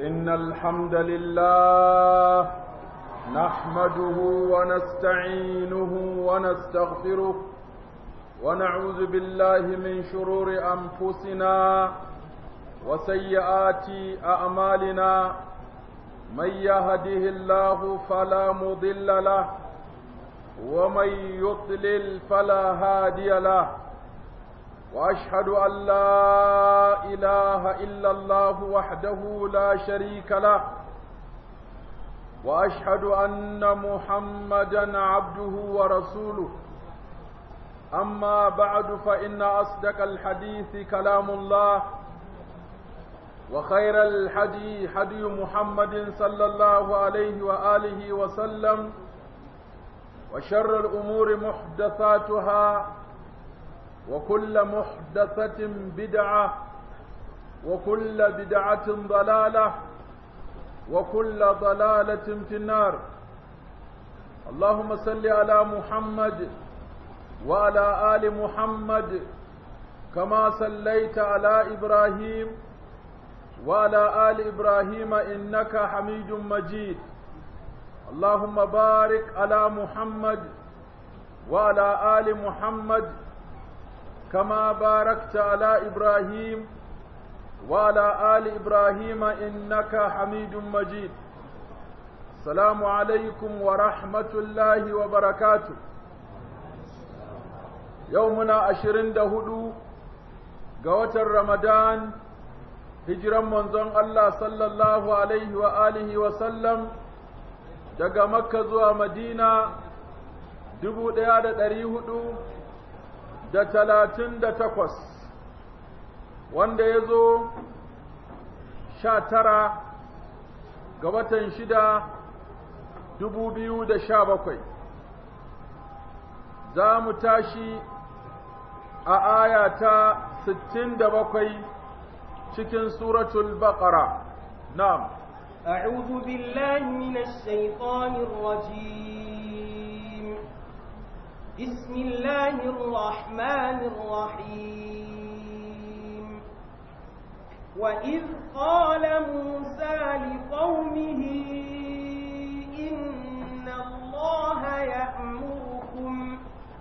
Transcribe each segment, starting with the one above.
إن الحمد لله نحمده ونستعينه ونستغفره ونعوذ بالله من شرور أنفسنا وسيئات أعمالنا من يهده الله فلا مضل له ومن يضلل فلا هادي له واشهد ان لا اله الا الله وحده لا شريك له واشهد ان محمدا عبده ورسوله اما بعد فان اصدق الحديث كلام الله وخير الحدي حدي محمد صلى الله عليه واله وسلم وشر الامور محدثاتها وكل محدثة بدعة وكل بدعة ضلالة وكل ضلالة في النار اللهم صل على محمد وعلى آل محمد كما صليت على إبراهيم وعلى آل إبراهيم إنك حميد مجيد اللهم بارك على محمد وعلى آل محمد كما باركت على إبراهيم وعلى آل إبراهيم إنك حميد مجيد السلام عليكم ورحمة الله وبركاته يومنا عشرين دهدو قوة رمضان هجرا منزون الله صلى الله عليه وآله وسلم daga makka zuwa madina dubu ɗaya da ɗari hudu da talatin da takwas wanda ya zo sha tara ga watan shida dubu biyu da sha bakwai za mu tashi a aya ta sittin da bakwai cikin suratul baqara na'am أعوذ بالله من الشيطان الرجيم بسم الله الرحمن الرحيم وإذ قال موسى لقومه إن الله يأمركم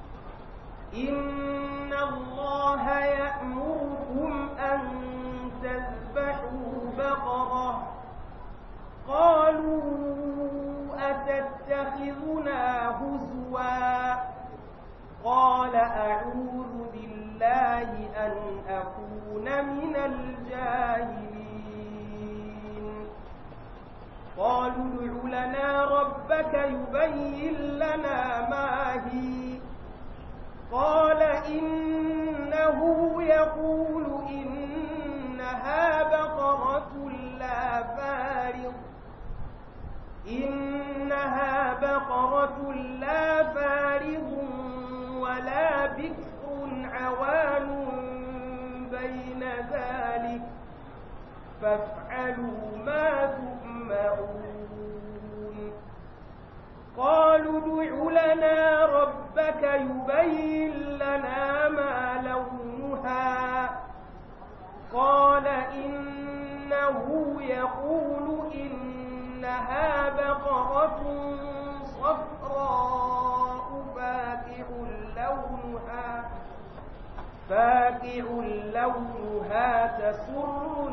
إن الله يأمركم أن تذبحوا بقرة قالوا أتتخذنا هزواً قال أعوذ بالله أن أكون من الجاهلين قالوا ادع لنا ربك يبين لنا ما هي قال إنه يقول إنها بقرة لا فارض إنها بقرة لا فارض ولا بكر عوان بين ذلك فافعلوا ما تؤمرون قالوا ادع لنا ربك يبين لنا ما لونها قال إنه يقول إنها بقرة صفراء فاكع لونها فاكع لونها تسر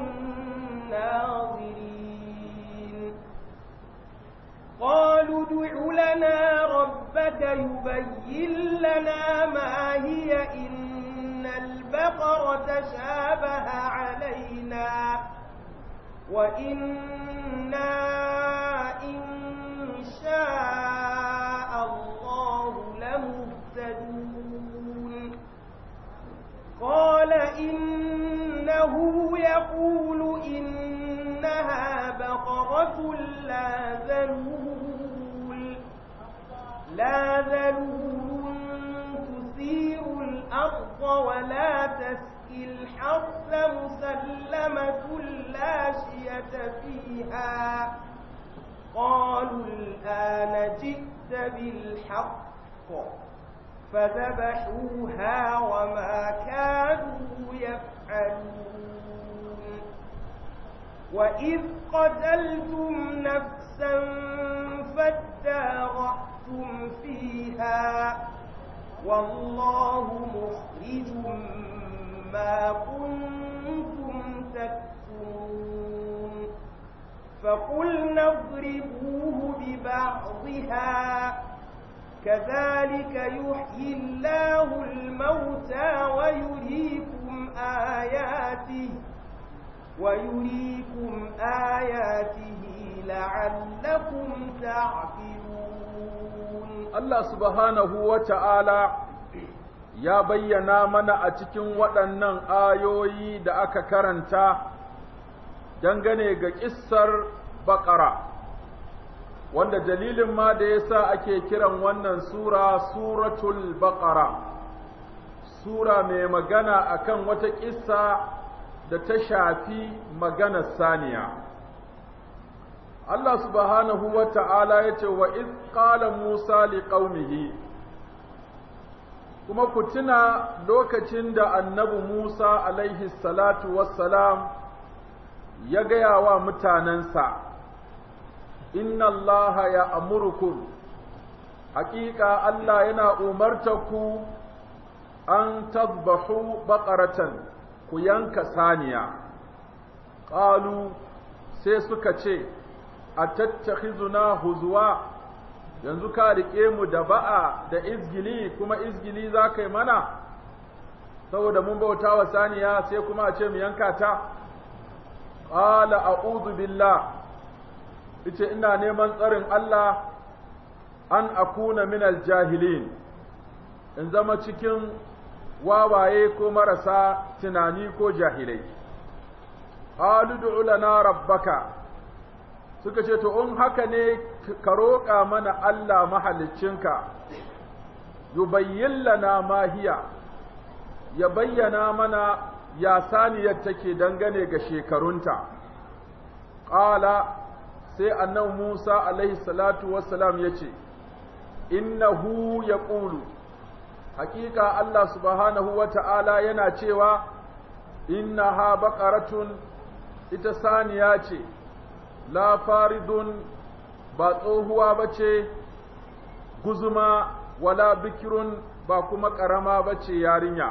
الناظرين قالوا ادع لنا ربك يبين لنا ما هي إن البقرة شابه علينا وإنا إن شاء الله لمهتدون قال إنه يقول إنها بقرة لا ذلول لا ذلول تثير الأرض ولا تسقي الحرث مسلمة لا شية فيها قالوا الآن جئت بالحق فذبحوها وما كانوا يفعلون وإذ قتلتم نفسا فادارأتم فيها والله مخرج ما كنتم تكتمون فقلنا اضربوه ببعضها كذلك يحيي الله الموتى ويريكم آياته ويريكم آياته لعلكم تعقلون Allah subhanahu wa ta'ala ya bayyana mana a cikin waɗannan ayoyi da aka karanta dangane ga ƙissar baƙara, wanda dalilin ma da ya sa ake kiran wannan Sura Suratul Baƙara, Sura mai magana akan wata ƙissa da ta shafi maganar saniya. Allah subhanahu wa ta'ala ya ce wa iz qala Musa li qaumihi kuma ku tuna lokacin da annabi Musa alaihi salatu wassalam ya gaya wa mutanensa inna Allah ya amurkum haƙiƙa Allah yana umartaku an tazbahu baƙaratan ku yanka saniya ƙalu sai suka ce a tattakhizuna huzwa yanzu ka riƙe mu da ba'a da izgili kuma izgili za ka yi mana saboda mun bauta wa saniya sai kuma a ce mu yanka ta qala a'udhu billah ita ina neman tsarin Allah an akuna minal jahilin in zama cikin wawaye ko marasa tunani ko jahilai qalu du'u lana rabbaka suka ce to in haka ne ka roƙa mana Allah mahaliccinka yubayyin lana ma hiya ya bayyana mana ya saniyar take dangane ga shekarunta ƙala sai annabi Musa alaihi salatu wassalam ya ce innahu ya ƙulu hakika Allah subhanahu wa ta'ala yana cewa innaha baƙaratun ita saniya ce la faridun ba tsohuwa ba ce guzuma wala bikirun ba kuma ƙarama ba ce yarinya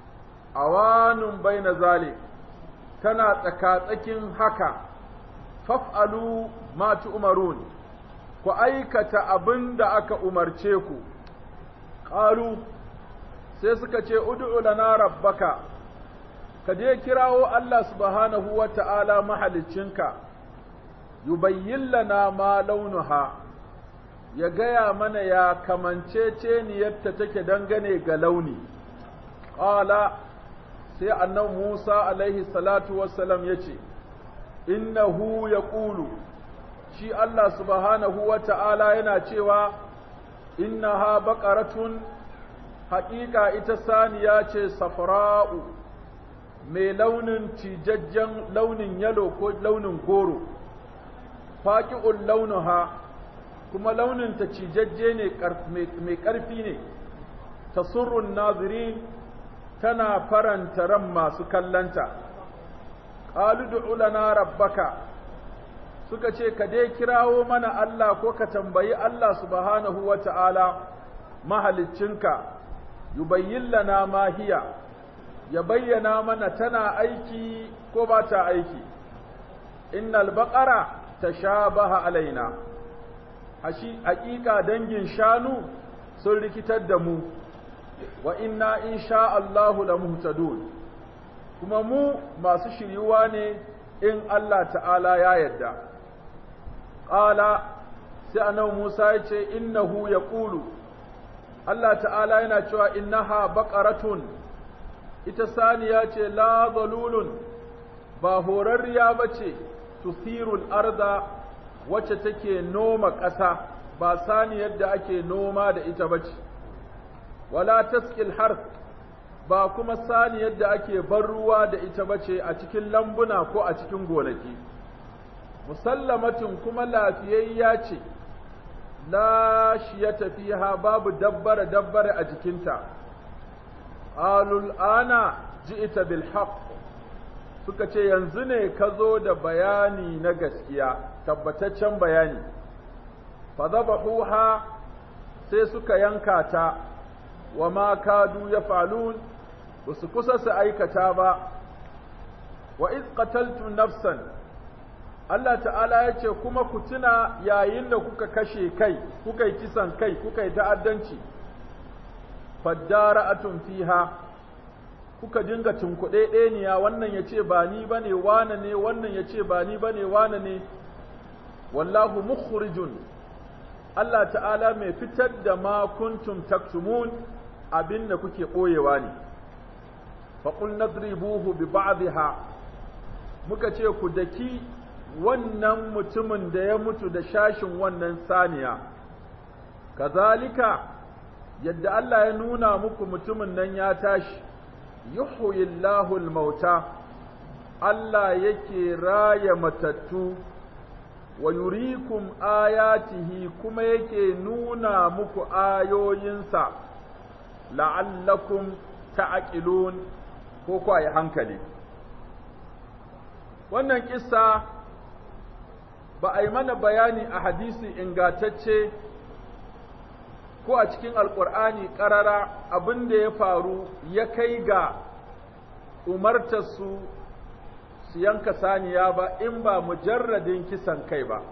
awanun bai na zalik tana tsakatsakin haka faf'alu ma umarun ku aikata abin da aka umarce ku ƙalu sai suka ce ud'u lana rabbaka ka je kirawo Allah subhanahu wa ta'ala mahaliccinka yubayyin lana ma launuha ya gaya mana ya kamanceceniyarta take dangane ga launi ƙala sai annan Musa alaihi salatu wassalam ya ce innahu ya ƙulu shi Allah subhanahu wa ta'ala yana cewa innaha baƙaratun haƙiƙa ita saniya ce safra'u mai launin cijajjen launin yalo ko launin goro faƙi'un launuha kuma launinta cijajje ne mai ƙarfi ne ta surrun naziri tana faranta ran masu kallanta ƙalu du'ulana rabbaka suka ce ka dai kirawo mana Allah ko ka tambayi Allah subhanahu wa ta'ala mahaliccinka yubayyin lana ma hiya ya bayyana mana tana aiki ko ba ta aiki innal baqara tashabaha alaina hashi haƙiƙa dangin shanu sun rikitar da mu wa inna insha Allahu la muhtadun kuma mu masu shiryuwa ne in Allah ta'ala ya yarda qala sai annabi Musa ya ce innahu yaqulu Allah ta'ala yana cewa innaha baqaratun ita saniya ce la zalulun ba horarriya bace tusirul arda wacce take noma ƙasa ba saniyar da ake noma da ita bace wala taskil harth ba kuma saniyar da ake bar ruwa da ita bace a cikin lambuna ko a cikin gonaki musallamatin kuma lafiyayya ce la shiyata fiha babu dabbare dabbare a jikinta alul ana ji'ita bil haqq suka ce yanzu ne ka zo da bayani na gaskiya tabbataccen bayani fa zabahuha sai suka yanka ta wa ma kadu ya falun ba su kusa su aikata ba wa iz qataltu nafsan Allah ta'ala ya ce kuma ku tuna yayin da kuka kashe kai kuka yi kisan kai kuka yi ta'addanci faddara'atun fiha kuka dinga tunkuɗe ɗeniya wannan ya ce ba ni ba ne wane ne wannan ya ce ba ni ba ne wane ne wallahu mukhrijun Allah ta'ala mai fitar da ma kuntum taktumun abin da kuke ɓoyewa ne faƙul nadribuhu bi ba'dha muka ce ku daki wannan mutumin da ya mutu da shashin wannan saniya kazalika yadda Allah ya nuna muku mutumin nan ya tashi yuhyillahu al-mauta Allah yake raya matattu wa yurikum ayatihi kuma yake nuna muku ayoyinsa la'allakum ta'qilun ko ku yi hankali wannan kissa ba a yi mana bayani a hadisi ingatacce ko a cikin alkur'ani ƙarara abin da ya faru ya kai ga umartarsu su yanka saniya ba in ba mujarradin kisan kai ba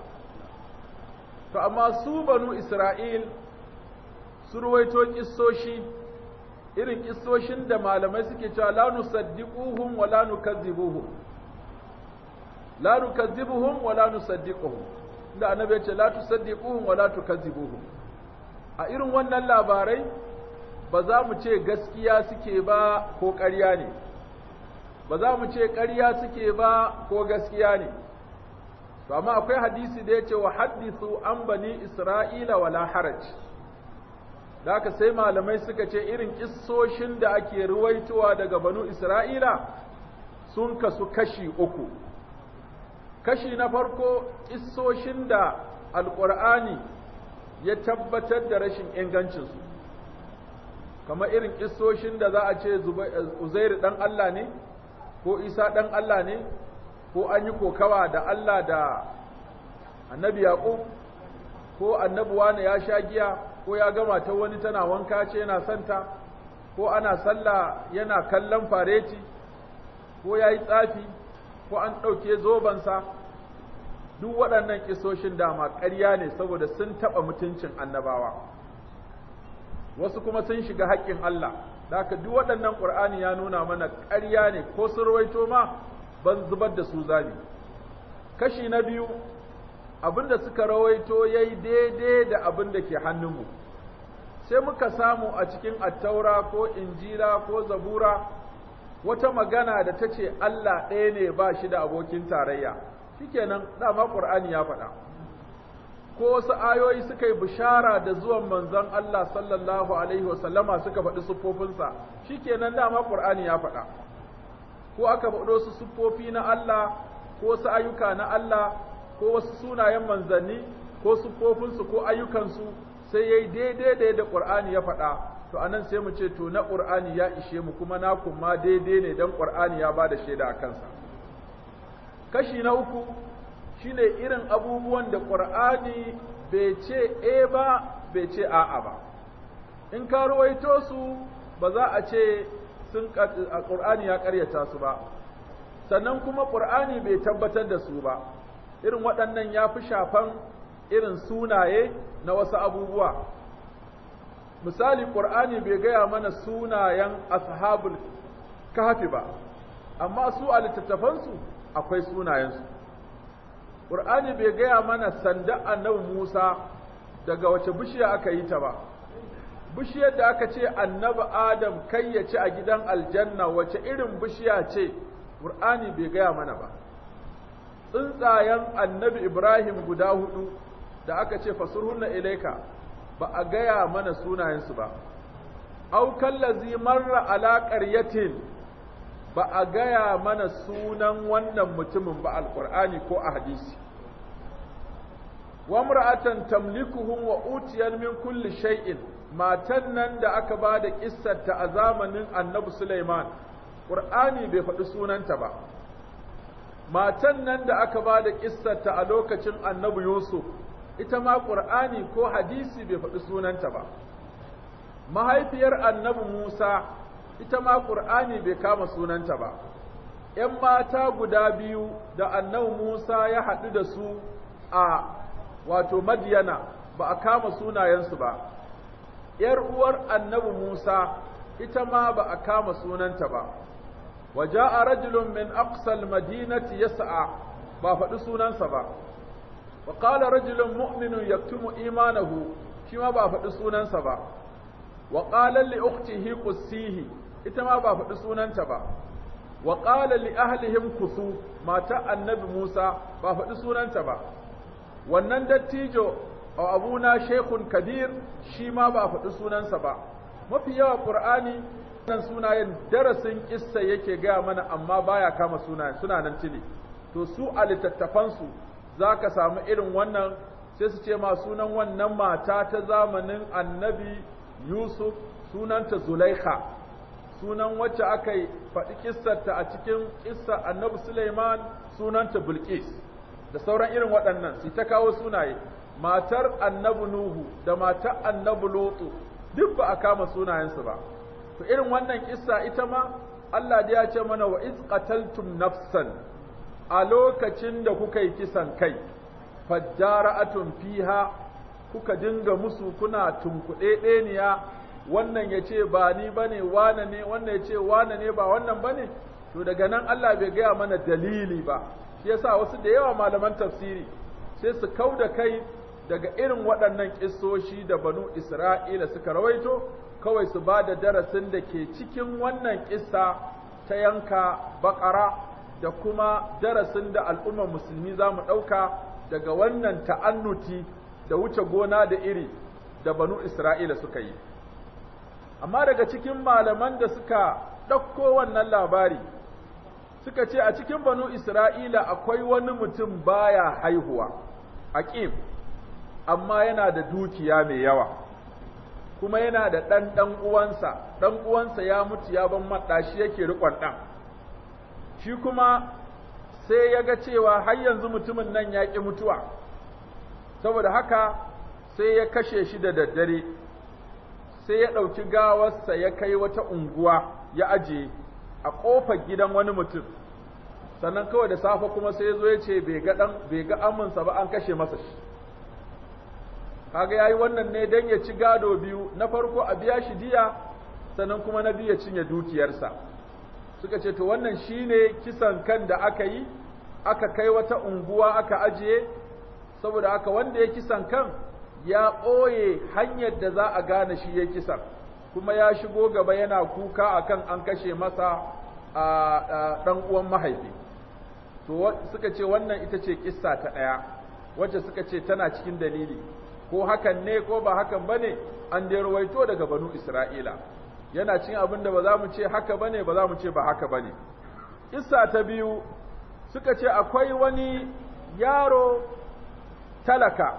to amma su banu isra'il su ruwaito kissoshi irin kissoshin da malamai suke cewa la nusaddiquhum wa la nukazzibuhum la nukazzibuhum wa la nusaddiquhum da annabi ya ce la tusaddiquhum wa la tukazzibuhum a irin wannan labarai ba za mu ce gaskiya suke ba ko ƙarya ne ba za mu ce ƙarya suke ba ko gaskiya ne to amma akwai hadisi da ya ce wa hadithu an bani isra'ila wala haraj da haka sai malamai suka ce irin kissoshin da ake ruwaitowa daga banu isra'ila sun kasu kashi uku kashi na farko kissoshin da alƙur'ani ya tabbatar da rashin ingancinsu kamar irin kissoshin da za a ce uzairu ɗan Allah ne ko isa ɗan Allah ne ko an yi kokawa da Allah da annabi yaƙub ko annabi wani ya sha giya ko ya gama ta wani tana wanka ce yana santa ko ana sallah yana kallon fareti ko ya yi tsafi ko an ɗauke zobensa duk waɗannan kisoshin dama ƙarya ne saboda sun taɓa mutuncin annabawa wasu kuma sun shiga haƙƙin Allah da haka duk waɗannan ƙur'ani ya nuna mana ƙarya ne ko sun rawaito ma ban zubar da su zami kashi na biyu abinda suka rawaito ya yi daidai da abin da ke hannunmu sai muka samu a cikin attaura ko injila ko zabura wata magana da ta ce Allah ɗaya ne ba shi da abokin tarayya shikenan dama Qur'ani ya faɗa ko wasu ayoyi suka yi bishara da zuwan manzon Allah sallallahu alaihi wasallama suka faɗi siffofinsa shikenan dama Qur'ani ya faɗa ko aka faɗo su siffofi na Allah ko wasu ayyuka na Allah ko wasu sunayen manzanni ko siffofinsu ko ayyukansu sai yayi daidai da yadda Qur'ani ya faɗa to anan sai mu ce to na Qur'ani ya ishe mu kuma na kuma daidai ne dan Qur'ani ya bada shaida a kansa kashi na uku shine irin abubuwan da Qur'ani bai ce e ba bai ce a'a ba in ka ruwaito su ba za a ce sun Qur'ani ya ƙaryata su ba sannan kuma Qur'ani bai tabbatar da su ba irin waɗannan ya fi shafan irin sunaye na wasu abubuwa misali Qur'ani bai gaya mana sunayen ashabul kahfi ba amma su a littattafansu akwai sunayensu Qur'ani bai gaya mana sanda annabi Musa daga wace bishiya aka yi ta ba bishiyar da aka ce annabi Adam kai ya ci a gidan aljanna wace irin bishiya ce Qur'ani bai gaya mana ba tsuntsayen annabi Ibrahim guda hudu da aka ce fasurhunna ilaika ba a gaya mana sunayensu ba au kallazi marra ala qaryatin ba a gaya mana sunan wannan mutumin ba alqur'ani ko a hadisi wa mar'atan tamlikuhum wa utiyan min kulli shay'in matan nan da aka ba da kissarta a zamanin annabi Sulaiman qur'ani bai faɗi sunanta ba matan nan da aka ba da kissarta a lokacin annabi Yusuf ita ma Qur'ani ko hadisi bai faɗi sunanta ba mahaifiyar annabi Musa ita ma Qur'ani bai kama sunanta ba ‘yan mata guda biyu da annabi Musa ya haɗu da su a wato Madiyana ba a kama sunayensu ba, ‘yar uwar annabi Musa ita ma ba a kama sunanta ba, waje a rajulun min aqsal madinati yas'a ba faɗi sunansa ba, wa ƙala rajulun mu'minun yaktumu imanahu shi ma ba faɗi sunansa ba, wa ƙalar li uktihi qussihi ita ma ba faɗi sunanta ba. wa qala li ahlihim kusu mata annabi Musa ba faɗi sunanta ba wannan dattijo a abuna shekun kabir shi ma ba faɗi sunansa ba mafi yawa qur'ani nan sunayen darasin kissa yake gaya mana amma baya kama sunayen suna nan tili to su a littattafansu za ka samu irin wannan sai su ce ma sunan wannan mata ta zamanin annabi yusuf sunanta zulaikha sunan wacce aka yi faɗi kissarta a cikin kissar annabi Suleiman sunanta Bilqis da sauran irin waɗannan su ta kawo sunaye matar annabi Nuhu da matar annabi Lutu duk ba a kama sunayensu ba to irin wannan kissa ita ma Allah da ya ce mana wa iz qataltum nafsan a lokacin da kuka yi kisan kai fajjara'atun fiha kuka dinga musu kuna tunkuɗe ɗeniya wannan ya ce ba ni ba ne wane ne wannan ya ce wane ne ba wannan ba ne to daga nan Allah bai gaya mana dalili ba shi yasa wasu da yawa malaman tafsiri sai su kau da kai daga irin waɗannan ƙissoshi da banu Isra'ila suka rawaito kawai su ba da darasin da ke cikin wannan ƙissa ta yanka baƙara da kuma darasin da al'ummar musulmi za mu ɗauka daga wannan ta'annuti da wuce gona da iri da banu Isra'ila suka yi. amma daga cikin malaman da suka ɗauko wannan labari suka ce a cikin banu Isra'ila akwai wani mutum baya haihuwa, aqim amma yana da dukiya mai yawa, kuma yana da ɗan ɗan uwansa, ɗan uwansa ya mutu ya ban maɗa shi yake riƙon ɗan. Shi kuma sai ya ga cewa har yanzu mutumin nan ya ƙi mutuwa, saboda haka sai ya kashe shi da daddare. sai ya ɗauki gawarsa ya kai wata unguwa ya ajiye a ƙofar gidan wani mutum sannan kawai da safe kuma sai ya zo ya ce bai ga ɗan bai ga aminsa ba an kashe masa shi kaga yayi wannan ne dan ya ci gado biyu na farko a biya shi diya sannan kuma na biyu ya cinye dukiyarsa suka ce to wannan shine kisan kan da aka yi aka kai wata unguwa aka ajiye saboda haka wanda ya kisan kan ya ɓoye hanyar da za a gane shi ya kisan kuma ya shigo gaba yana kuka akan an kashe masa a ɗan uwan mahaifi to suka ce wannan ita ce kissa ta ɗaya wacce suka ce tana cikin dalili ko hakan ne ko ba hakan bane an dai rawaito daga banu Isra'ila yana cin abin da ba za mu ce haka bane ba za mu ce ba haka bane kissa ta biyu suka ce akwai wani yaro talaka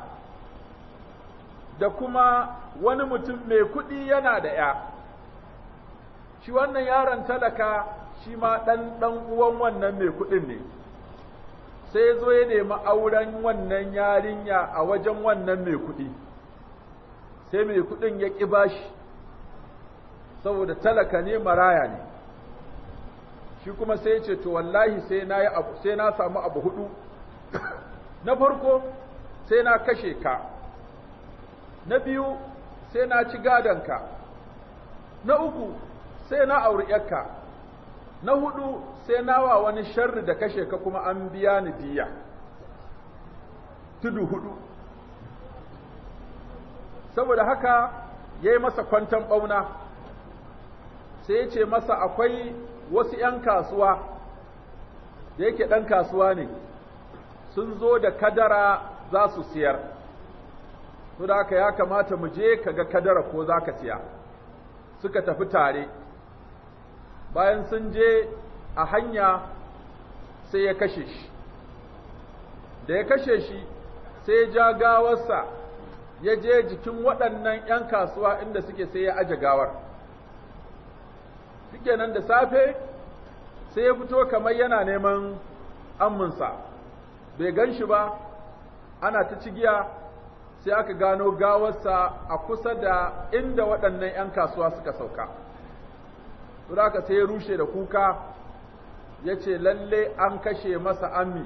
da kuma wani mutum mai kuɗi yana da ‘ya, shi wannan yaron talaka shi ma ɗan ɗan uwan wannan mai kuɗin ne, sai zo ya nemi auren wannan yarinya a wajen wannan mai kuɗi, sai mai kuɗin ya ƙi bashi, saboda talaka ne maraya ne, shi kuma sai ce to wallahi sai na, sai na samu abu hudu, na farko sai na kashe ka. na biyu sai na ci gadonka, na uku sai na auri ‘yarka, na hudu sai na wa wani sharri da kashe ka kuma an biya ni diya. Tudu hudu. Saboda haka ya yi masa kwanton ɓauna, sai ya ce masa akwai wasu ‘yan kasuwa, da yake ɗan kasuwa ne, sun zo da kadara za su siyar. to da haka ya kamata mu je ka ga kadara ko za ka siya suka tafi tare bayan sun je a hanya sai ya kashe shi da ya kashe shi sai ya ja gawarsa ya je jikin waɗannan ‘yan kasuwa inda suke sai ya aje gawar nan da safe sai ya fito kamar yana neman amminsa bai gan shi ba ana ta cigiya sai aka gano gawarsa a kusa da inda waɗannan 'yan kasuwa suka sauka. Suraka sai ya rushe da kuka ya ce lalle an kashe masa ammi.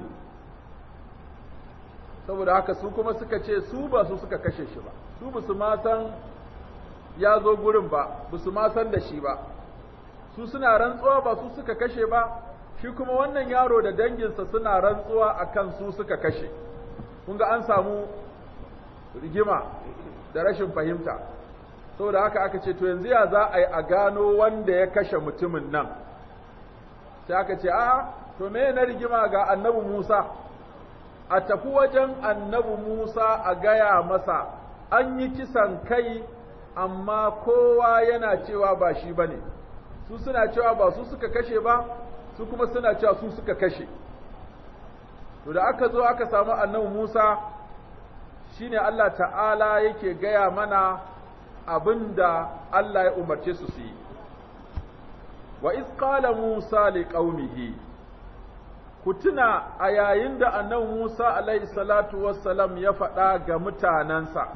Saboda haka su kuma suka ce su ba su suka kashe shi ba, su ba su ma san ya zo gurin ba, ba su ma san da shi ba. Su suna rantsuwa ba su suka kashe ba, shi kuma wannan yaro da danginsa suna rantsuwa akan su suka kashe. Kun ga an samu rigima da rashin fahimta saboda haka aka ce to yanzu ya za a yi a gano wanda ya kashe mutumin nan sai aka ce a to me na rigima ga annabi Musa a tafi wajen annabi Musa a gaya masa an yi kisan kai amma kowa yana cewa ba shi bane su suna cewa ba su suka kashe ba su kuma suna cewa su suka kashe to da aka zo aka samu annabi Musa shine Allah ta'ala yake gaya mana abinda Allah ya umarce su su yi wa iz qala Musa li qaumihi ku tuna a yayin da annabi Musa alaihi salatu wassalam ya faɗa ga mutanansa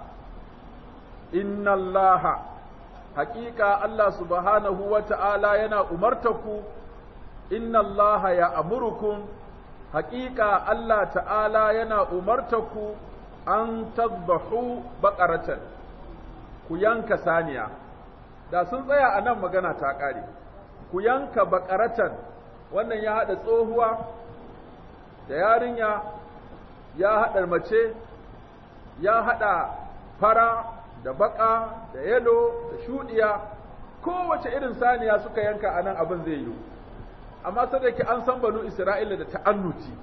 inna Allaha haƙiƙa Allah subhanahu wa ta'ala yana umartaku inna Allaha ya amurukum haƙiƙa Allah ta'ala yana umartaku an tadbahu baƙaratan ku yanka saniya da sun tsaya a nan magana ta ƙare ku yanka baƙaratan wannan ya haɗa tsohuwa da yarinya ya haɗa mace ya haɗa fara da baƙa da yalo da shuɗiya kowace irin saniya suka yanka a nan abin zai yiwu amma sadaki an san banu isra'ila da ta'annuti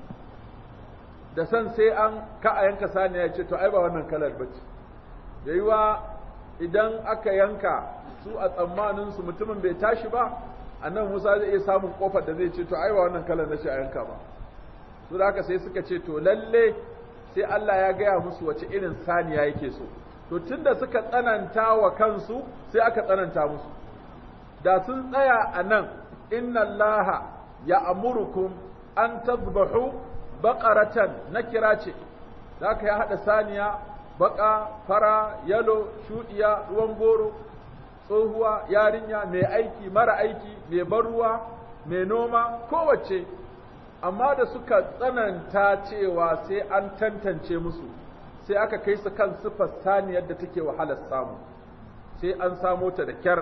da san sai an ka a yanka saniya ya ce to ai ba wannan kalar bace da yiwa idan aka yanka su a tsammanin su mutumin bai tashi ba annan Musa zai iya samun kofar da zai ce to ai ba wannan kalar na shi a yanka ba su da haka sai suka ce to lalle sai Allah ya gaya musu wace irin saniya yake so to tunda suka tsananta wa kansu sai aka tsananta musu da sun tsaya a nan inna allaha ya amurukum an tazbahu baqaratan na kira ce zaka ya hada saniya baka fara yalo shudiya ruwan goro tsohuwa yarinya mai aiki mara aiki mai baruwa mai noma kowace amma da suka tsananta cewa sai an tantance musu sai aka kai su kan sifar saniyar da take wahalar samu sai an samo ta da kyar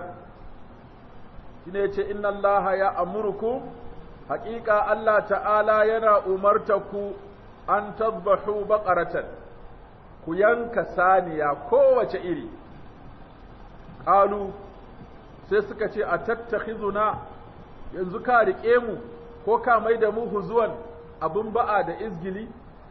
shine yace inna allaha ya amurukum haƙiƙa Allah ta'ala yana umartaku an tadbahu baqaratan ku yanka saniya kowace iri qalu sai suka ce a tattakhizuna yanzu ka rike mu ko ka mai da mu huzuwan abin ba'a da izgili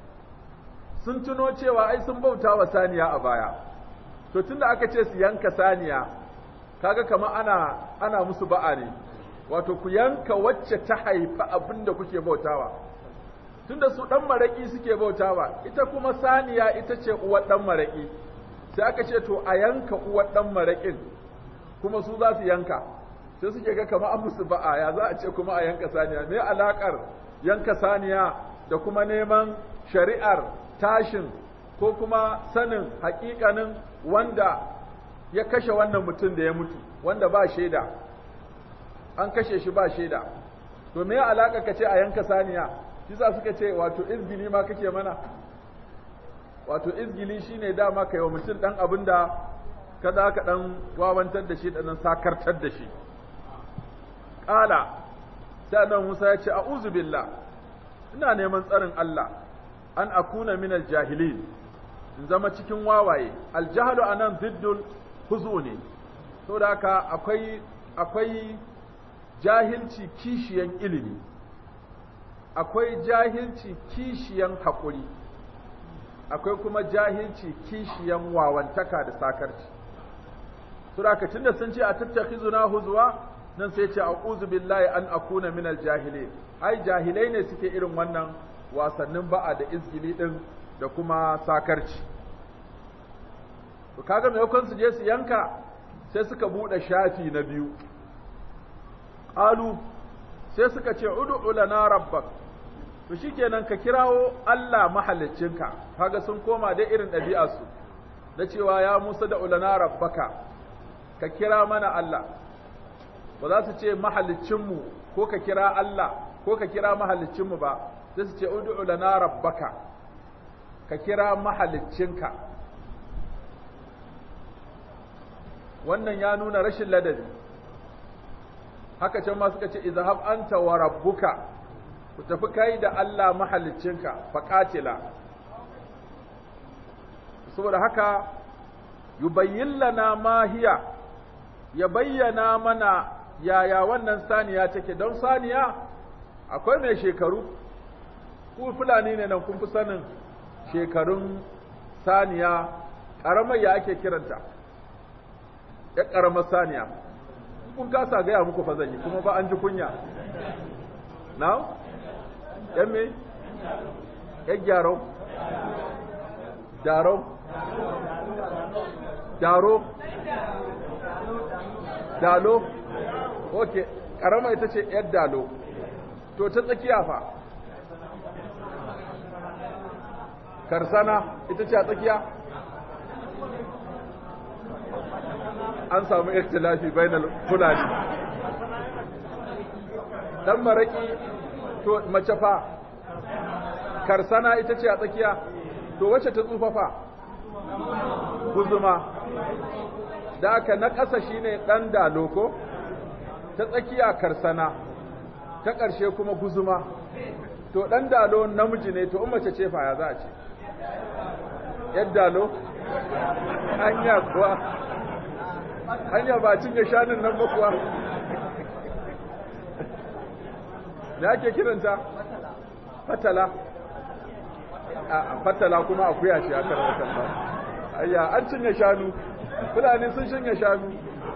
sun tuno cewa ai sun bauta wa saniya a baya to tunda aka ce su yanka saniya kaga kamar ana ana musu ba'a ne wato ku yanka wacce ta haifa abin da kuke bautawa tunda su dan maraki suke bautawa ita kuma saniya ita ce uwar dan maraki sai aka ce to a yanka uwar dan marakin kuma su za su yanka sai suke ga kamar an musu ba'a ya za a ce kuma a yanka saniya me alakar yanka saniya da kuma neman shari'ar tashin ko kuma sanin hakikanin wanda ya kashe wannan mutum da ya mutu wanda ba shaida an kashe shi ba shaida to me alaka ka ce a yanka saniya kisa suka ce wato izgili ma kake mana wato izgili shine dama kai wa mutum dan abin da kada ka dan wawantar da shi dan sakartar da shi qala sai nan Musa ya ce a'udhu billah ina neman tsarin Allah an akuna minal jahilin in zama cikin wawaye aljahalu anan ziddul huzu ne saboda haka akwai akwai jahilci kishiyan ilimi akwai jahilci kishiyan haƙuri akwai kuma jahilci kishiyan wawantaka da sakarci saboda haka tunda sun ce a tattakhizuna huzwa nan sai ce a'udhu billahi an akuna minal jahilin ai jahilai ne suke irin wannan wasannin ba'a da izgili din da kuma sakarci to kaga maimakon su je su yanka sai suka bude shafi na biyu qalu sai suka ce ud'u lana rabbak to shikenan ka kirawo Allah mahaliccinka kaga sun koma dai irin ɗabi'arsu na cewa ya Musa da ulana rabbaka ka kira mana Allah ba za su ce mahaliccinmu ko ka kira Allah ko ka kira mahaliccinmu ba sai su ce ud'u lana rabbaka ka kira mahaliccinka wannan ya nuna rashin ladabi haka can ma suka ce izhab anta wa rabbuka ku tafi kai da Allah mahaliccinka faqatila saboda haka yubayyin lana ma hiya ya bayyana mana yaya wannan saniya take don saniya akwai mai shekaru ku fulani ne nan kun fi sanin shekarun saniya ƙaramar ya ake kiranta ya ƙaramar saniya kun kasa gaya muku fa zan yi kuma ba an ji kunya na yan me yan gyaro daro daro dalo ok ƙarama ita ce yar dalo to ta tsakiya fa karsana ita ce a tsakiya an samu ikhtilafi bainal fulani dan maraki to mace fa karsana ita ce a tsakiya to wacce ta tsufa fa guzuma da aka na ƙasa shine ɗan daloko ta tsakiya karsana ta ƙarshe kuma guzuma to ɗan dalo namiji ne to in mace ce fa ya za a ce ‘yan dalo hanya kuwa hanya ba cinye shanun nan ba kuwa da ake kiranta fatala a fatala kuma akuya ce aka rawata ayya an cinye shanu fulani sun cinye shanu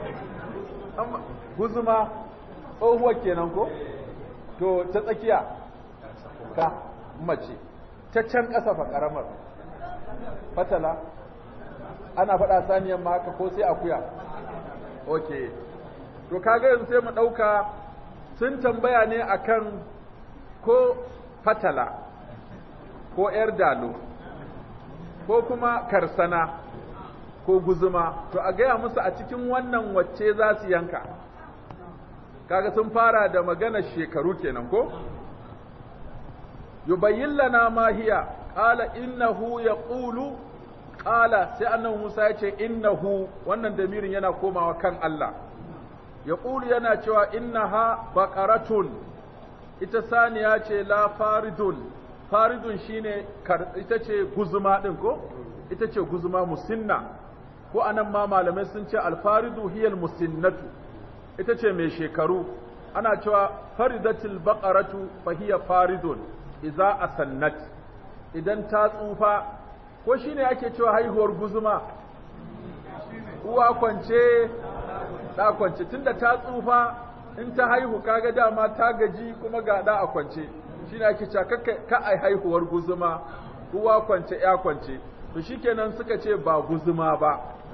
guzuma tsohuwar kenan ko to ta tsakiya ka mace ta can ƙasa fa ƙaramar fatala ana faɗa saniyan ma haka ko sai akuya ok to kaga yanzu sai mu ɗauka sun tambaya ne akan ko fatala ko ‘yar dalo ko kuma karsana ko guzuma to a gaya musu a cikin wannan wacce za su yanka kaga sun fara da maganar shekaru kenan ko yubayyin lana ma hiya qala innahu yaqulu qala sai annabi Musa ya ce innahu wannan damirin yana komawa kan Allah yaqulu yana cewa innaha baqaratun ita saniya ce la faridun faridun shine ita ce guzuma din ko ita ce guzuma musinna ko anan ma malamai sun ce alfaridu hiyal musinnatu ita ce mai shekaru ana cewa faridatul baqaratu fa hiya faridun idza asannat idan ta tsufa ko shine ake cewa haihuwar guzuma uwa kwance da kwance tunda ta tsufa in ta haihu kaga dama ta gaji kuma ga da a kwance shine ake cewa ka ai haihuwar guzuma uwa kwance ya kwance to shikenan suka ce ba guzuma ba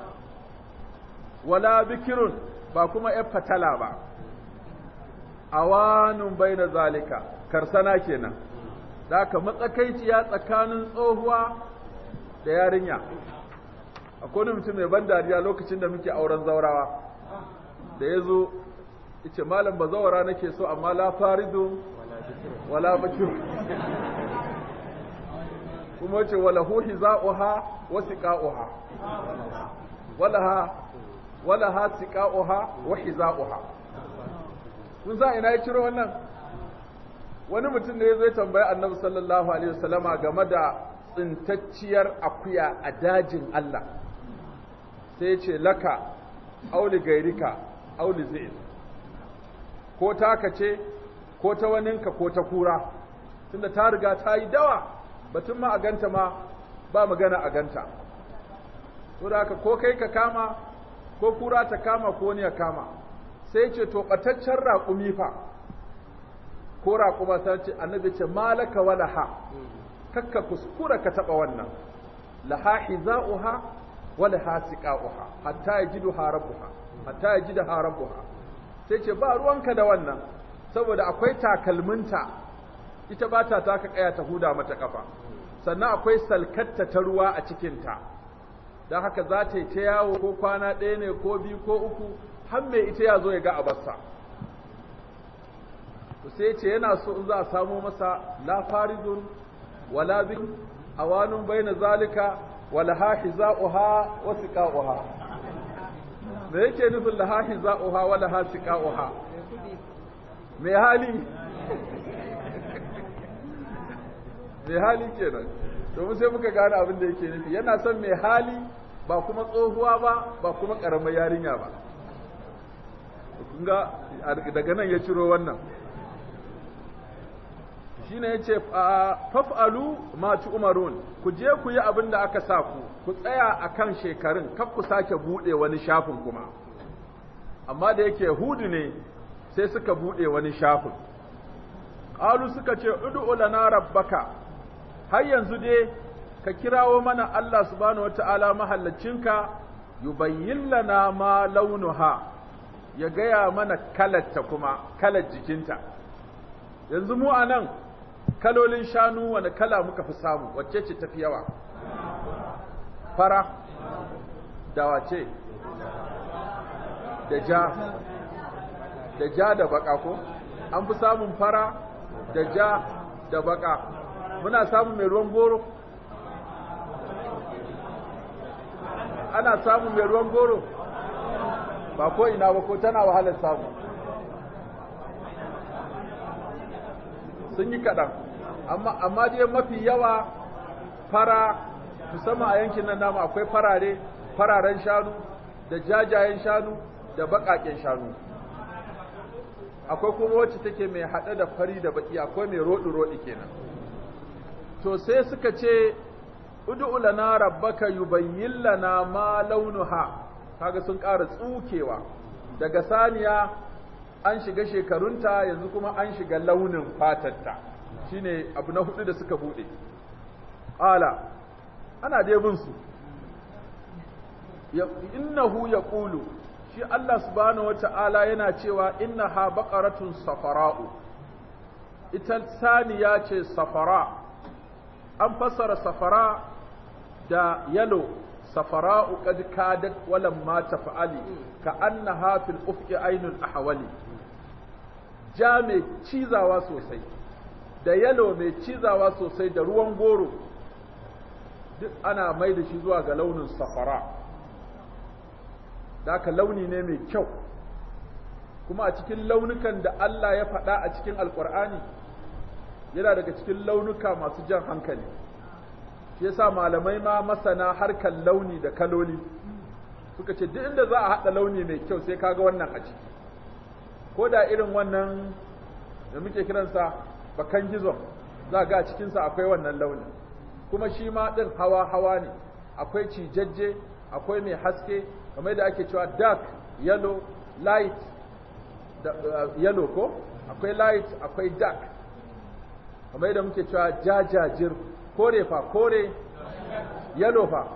wala bikirun ba kuma ‘yar fatala ba, awanun bai na zalika, karsana kenan, da aka matsakaiciya tsakanin tsohuwa da yarinya. Akwai mutum mai ban dariya lokacin da muke auren zaurawa, da ya zo, ice malam ba zawara nake so amma la faridu wala bakir. kuma ce wala huhi za'uha wasu ƙa'uha. Wala ha wala ha tiqa'uha wa hiza'uha kun sa ina ya ciro wannan wani mutum ne zai tambayi annabi sallallahu alaihi wasallama game da tsintacciyar akuya a dajin Allah sai ya ce laka auli gairika auli zai ko taka ce ko ta waninka ko ta kura tunda ta riga ta yi dawa batun ma a ganta ma ba magana a ganta to da haka ko kai ka kama ko kura ta kama ko wani ya kama sai ce to ɓataccen raƙumi fa ko raƙuma ta ce annabi ce malaka wa laha kakka kuskura ka taɓa wannan laha hiza'uha wa laha siqa'uha hatta yajiduha rabbuha hatta yajidaha rabbuha sai ce ba ruwanka da wannan saboda akwai takalminta ita ba ta taka kaya ta huda mata kafa sannan akwai salkatta ta ruwa a cikinta don haka za ta yi ta yawo ko kwana ɗaya ne ko biyu ko uku har mai ita ya zo ya ga abarsa sai ce yana so in za a samo masa la farizun wala bin awanun baina zalika wala ha hiza'uha wa siqa'uha me yake nufin la ha hiza'uha wala ha siqa'uha me hali me hali kenan domin sai muka gane abin da yake nufi yana son mai hali ba kuma tsohuwa ba ba kuma karamar yarinya ba kunga daga nan ya ciro wannan shine yace faf'alu ma umarun ku je ku yi abin da aka sa ku ku tsaya akan shekarun kar ku sake bude wani shafin kuma amma da yake hudu ne sai suka bude wani shafin qalu suka ce ud'u lana rabbaka har yanzu dai ka kirawo mana Allah subhanahu wataala mahallacinka yubayyin lana ma launuha ya gaya mana kalarta kuma kalar jikinta yanzu mu anan kalolin shanu wani kala muka fi samu wacce ce tafi yawa fara da wace da ja da ja da baka ko an fi samun fara da ja da baka muna samun mai ruwan goro ana samun mai ruwan goro ba ko ina ba ko tana wahalar samu sun yi kaɗan amma dai mafi yawa fara musamman a yankin nan namu akwai farare fararen shanu da jajayen shanu da baƙaƙen shanu akwai kuma wacce take mai haɗe da fari da baƙi akwai mai roɗi-roɗi kenan to sai suka ce ud'u lana rabbaka yubayyin lana ma launuha kaga sun ƙara tsukewa daga saniya an shiga shekarunta yanzu kuma an shiga launin fatarta shine abu na hudu da suka bude ala ana dai bin su innahu yaqulu shi Allah subhanahu wata'ala yana cewa innaha baqaratun safara'u ita saniya ce safara an fassara safara da yalo safara'u qad kadat walam ma tafa'ali ka annaha fil ufqi ainul ahwali ja mai cizawa sosai da yalo mai cizawa sosai da ruwan goro duk ana mai da shi zuwa ga launin safara da haka launi ne mai kyau kuma a cikin launukan da Allah ya faɗa a cikin alkur'ani yana daga cikin launuka masu jan hankali shi yasa malamai ma masana harkar launi da kaloli suka ce duk inda za a haɗa launi mai kyau sai kaga wannan a ciki ko da irin wannan da muke kiransa bakan gizon za ga a cikinsa akwai wannan launin kuma shi ma ɗin hawa-hawa ne akwai cijajje akwai mai haske kamar da ake cewa dark yellow light da, uh, yellow ko akwai light akwai dark kamar da muke cewa jajajir kore fa kore yellow fa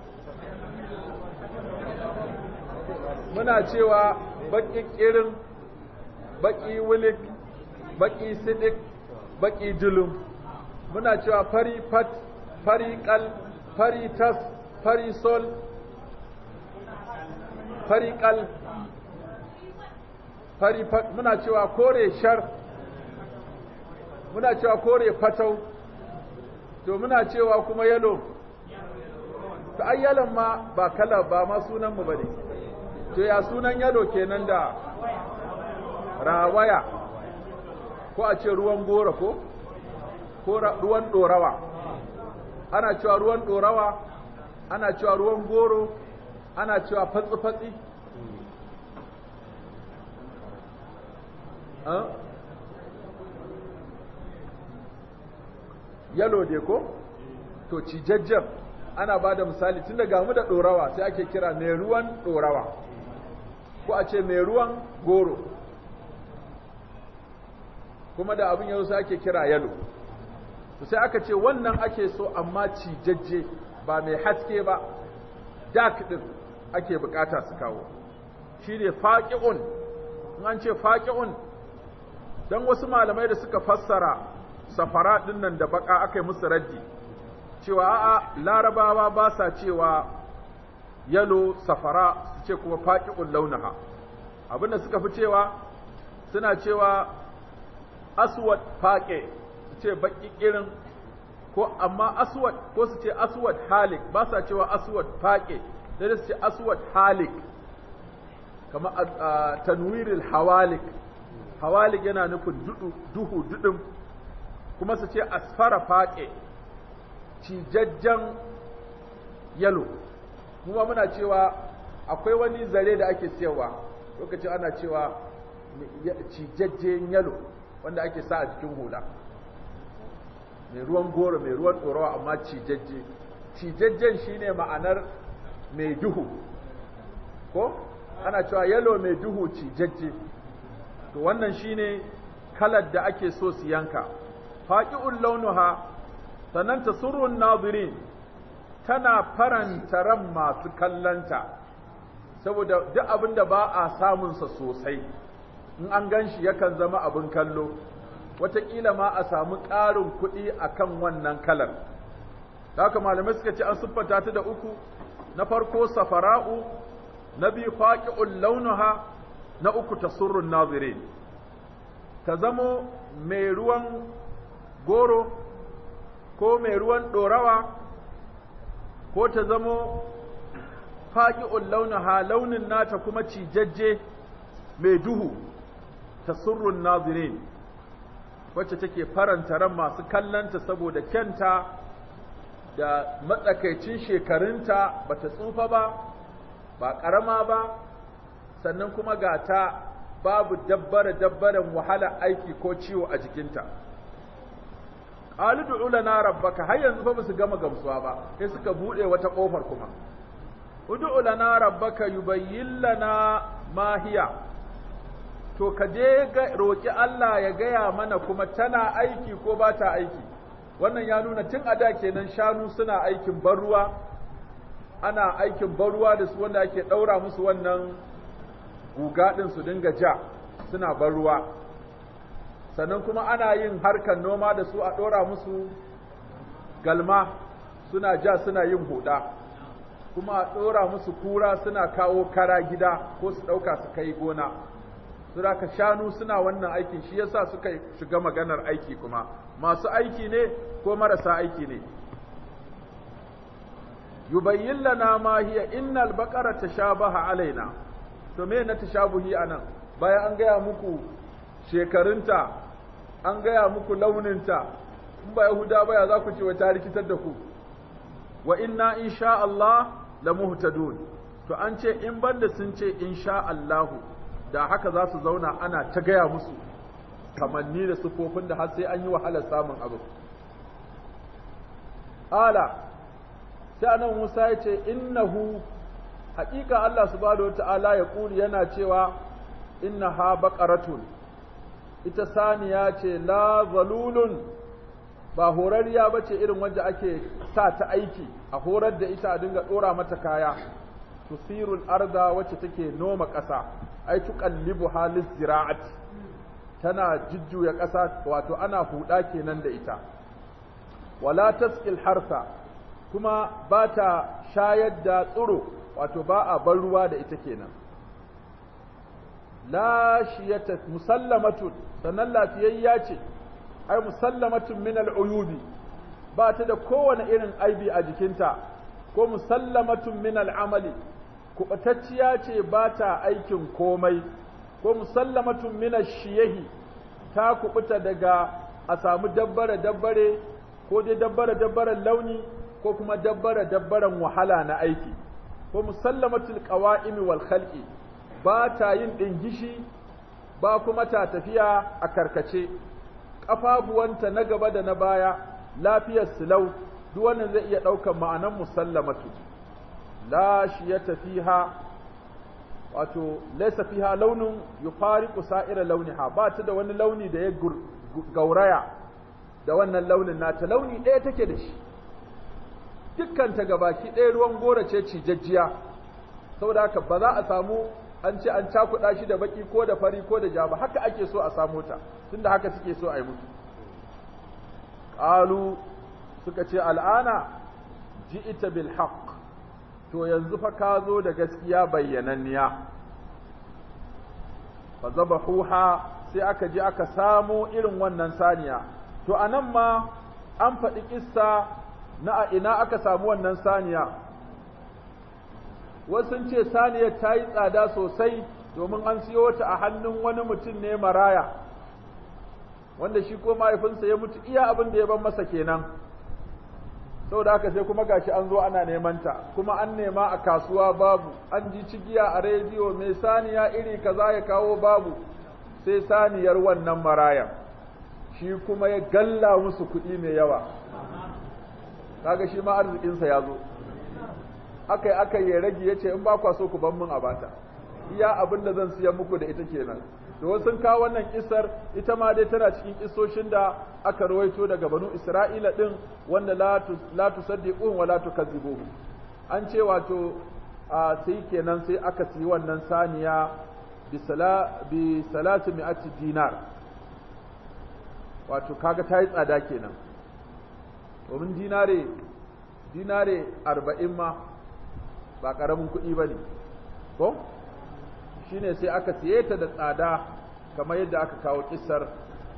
muna cewa baƙi ƙirin baƙi wulik baƙi sidik baƙi julum muna cewa fari fat fari kal fari tas fari sol fari kal fari fat muna cewa kore shar muna cewa kore fatau to muna cewa kuma yalo to ai yalon ma ba kala ba ma sunan mu bane to ya sunan yalo kenan da rawaya ko a ce ruwan gora ko ko ruwan dorawa ana cewa ruwan dorawa ana cewa ruwan goro ana cewa fatsi-fatsi yalo dai ko to cijajjen ana ba da misali tun daga mu da dorawa sai ake kira mai ruwan dorawa ko a ce mai ruwan goro kuma da abin yau sai ake kira yalo sai aka ce wannan ake so amma cijajje ba mai haske ba dark din ake bukata su kawo shi ne faƙi'un in an ce faƙi'un don wasu malamai da suka fassara safara ɗin nan da baka aka yi musu raddi cewa a'a larabawa ba sa cewa yalo safara su ce kuma faƙi'un launaha abinda suka fi cewa suna cewa aswad faƙe su ce baƙi irin ko amma aswad ko su ce aswad halik ba sa cewa aswad faƙe sai su ce aswad halik kama tanwiril hawalik hawalik yana nufin duhu dudum kuma su ce asfara faƙe cijajjen yalo kuma muna cewa akwai wani zare da ake siyarwa lokacin ana cewa cijajjen yalo wanda ake sa a jikin hula mai ruwan goro mai ruwan ɗorawa amma cijajje cijajjen shine ma'anar mai duhu ko ana cewa yalo mai duhu cijajje to wannan shine kalar da ake so su yanka faqi'ul launuha sannan tasurrun nazirin tana faranta ran masu kallanta saboda duk abin da ba a samunsa sosai in an gan shi yakan zama abin kallo wataƙila ma a samu ƙarin kuɗi a kan wannan kalar haka malamai suka ce an siffanta ta da uku na farko safara'u na biyu faƙi'un launuha na uku tasurrun nazirin ta zamo mai ruwan goro ko mai ruwan ɗorawa ko ta zamo faƙi'un launaha launin nata kuma cijajje mai duhu ta surrun nazirin wacce take faranta ran masu kallanta saboda kyanta da matsakaicin shekarunta bata tsufa ba ba ƙarama ba sannan kuma ga ta babu dabbare dabbaren wahala aiki ko ciwo a jikinta qalu du'u lana rabbaka har yanzu fa basu gama gamsuwa ba sai suka bude wata kofar kuma ud'u lana rabbaka yubayyin lana ma hiya to ka je ga roki Allah ya gaya mana kuma tana aiki ko ba ta aiki wannan ya nuna tun a da kenan shanu suna aikin barruwa ana aikin barruwa da su wanda ake daura musu wannan guga din su dinga ja suna barruwa sannan kuma ana yin harkar noma da su a ɗora musu galma suna ja suna yin huda kuma a ɗora musu kura suna kawo kara gida ko su ɗauka su kai gona ka shanu suna wannan aikin shi yasa suka shiga maganar aiki kuma masu aiki ne ko marasa aiki ne yubayyin lana ma hiya innal baqara tashabaha alaina to me na tashabuhi anan bayan an gaya muku shekarunta an gaya muku launinta in ba Yahuda ba ya za ku ce wa ta rikitar da ku wa inna insha Allah la muhtadun to an ce in banda sun ce insha Allah da haka za su zauna ana ta gaya musu kamanni da sufofin da har sai an yi wahalar samun abu ala sai anan Musa ya ce innahu haƙiƙa Allah subhanahu wata'ala ya ƙuri yana cewa innaha baqaratun ita saniya ce la zalulun ba horarriya ba ce irin wanda ake sa ta aiki a horar da ita a dinga ɗora mata kaya tusirul arda wacce take noma ƙasa ai tuqallibu halis zira'at tana jujjuya ƙasa wato ana huda kenan da ita wala tasqil harsa kuma ba ta shayar da tsiro wato ba a bar ruwa da ita kenan la shiyata musallamatun sannan lafiyayya ce ai musallamatun min al'uyubi ba ta da kowane irin aibi a jikinta ko musallamatun min al'amali kuɓatacciya ce ba ta aikin komai ko musallamatun min shiyahi ta kuɓuta daga a samu dabbare dabbare ko dai dabbare dabbaren launi ko kuma dabbare dabbaren wahala na aiki ko musallamatul qawa'imi wal khalqi ba ta yin ɗingishi ba kuma ta tafiya a karkace ƙafafuwanta na gaba da na baya lafiyar silau duk wannan zai iya ɗaukar ma'anan musallamatu la shiyata fiha wato laysa fiha launin yufariqu sa'ira launiha ba ta da wani launi da ya gauraya da wannan launin nata launi ɗaya take da shi dukkan ta gabaki ɗaya ruwan gora ce cijajjiya saboda haka ba za a samu an ce an cakuɗa shi da baki ko da fari ko da ja ba haka ake so a samu ta tunda haka suke so a yi musu qalu suka ce al'ana ji'ita bil haqq to yanzu fa ka zo da gaskiya bayyananniya fa zabahuha sai aka je aka samo irin wannan saniya to anan ma an faɗi kissa na a ina aka samu wannan saniya wasu ce saniyar ta yi tsada sosai domin an siyo ta a hannun wani mutum ne maraya wanda shi ko mahaifinsa ya mutu iya abin da ya ban masa kenan saboda haka sai kuma gashi an zo ana neman ta kuma an nema a kasuwa babu an ji cigiya a rediyo mai saniya iri kaza ya kawo babu sai saniyar wannan marayan shi kuma ya galla musu kuɗi mai yawa kaga shi ma arzikinsa ya zo akai akai ya rage ya ce in ba kwa so ku ban min a bata iya abin da zan siya muku da ita kenan to sun kawo wannan kisar ita ma dai tana cikin kisoshin da aka rawaito daga banu Isra'ila din wanda la tusaddiqun wa la tukazzibuhu an ce wato a sai kenan sai aka siyi wannan saniya bi sala bi salatu mi'ati dinar wato kaga ta yi tsada kenan domin dinare dinare arba'in ma ba ƙaramin kuɗi ba ne ko shine sai aka siye ta da tsada kamar yadda aka kawo kissar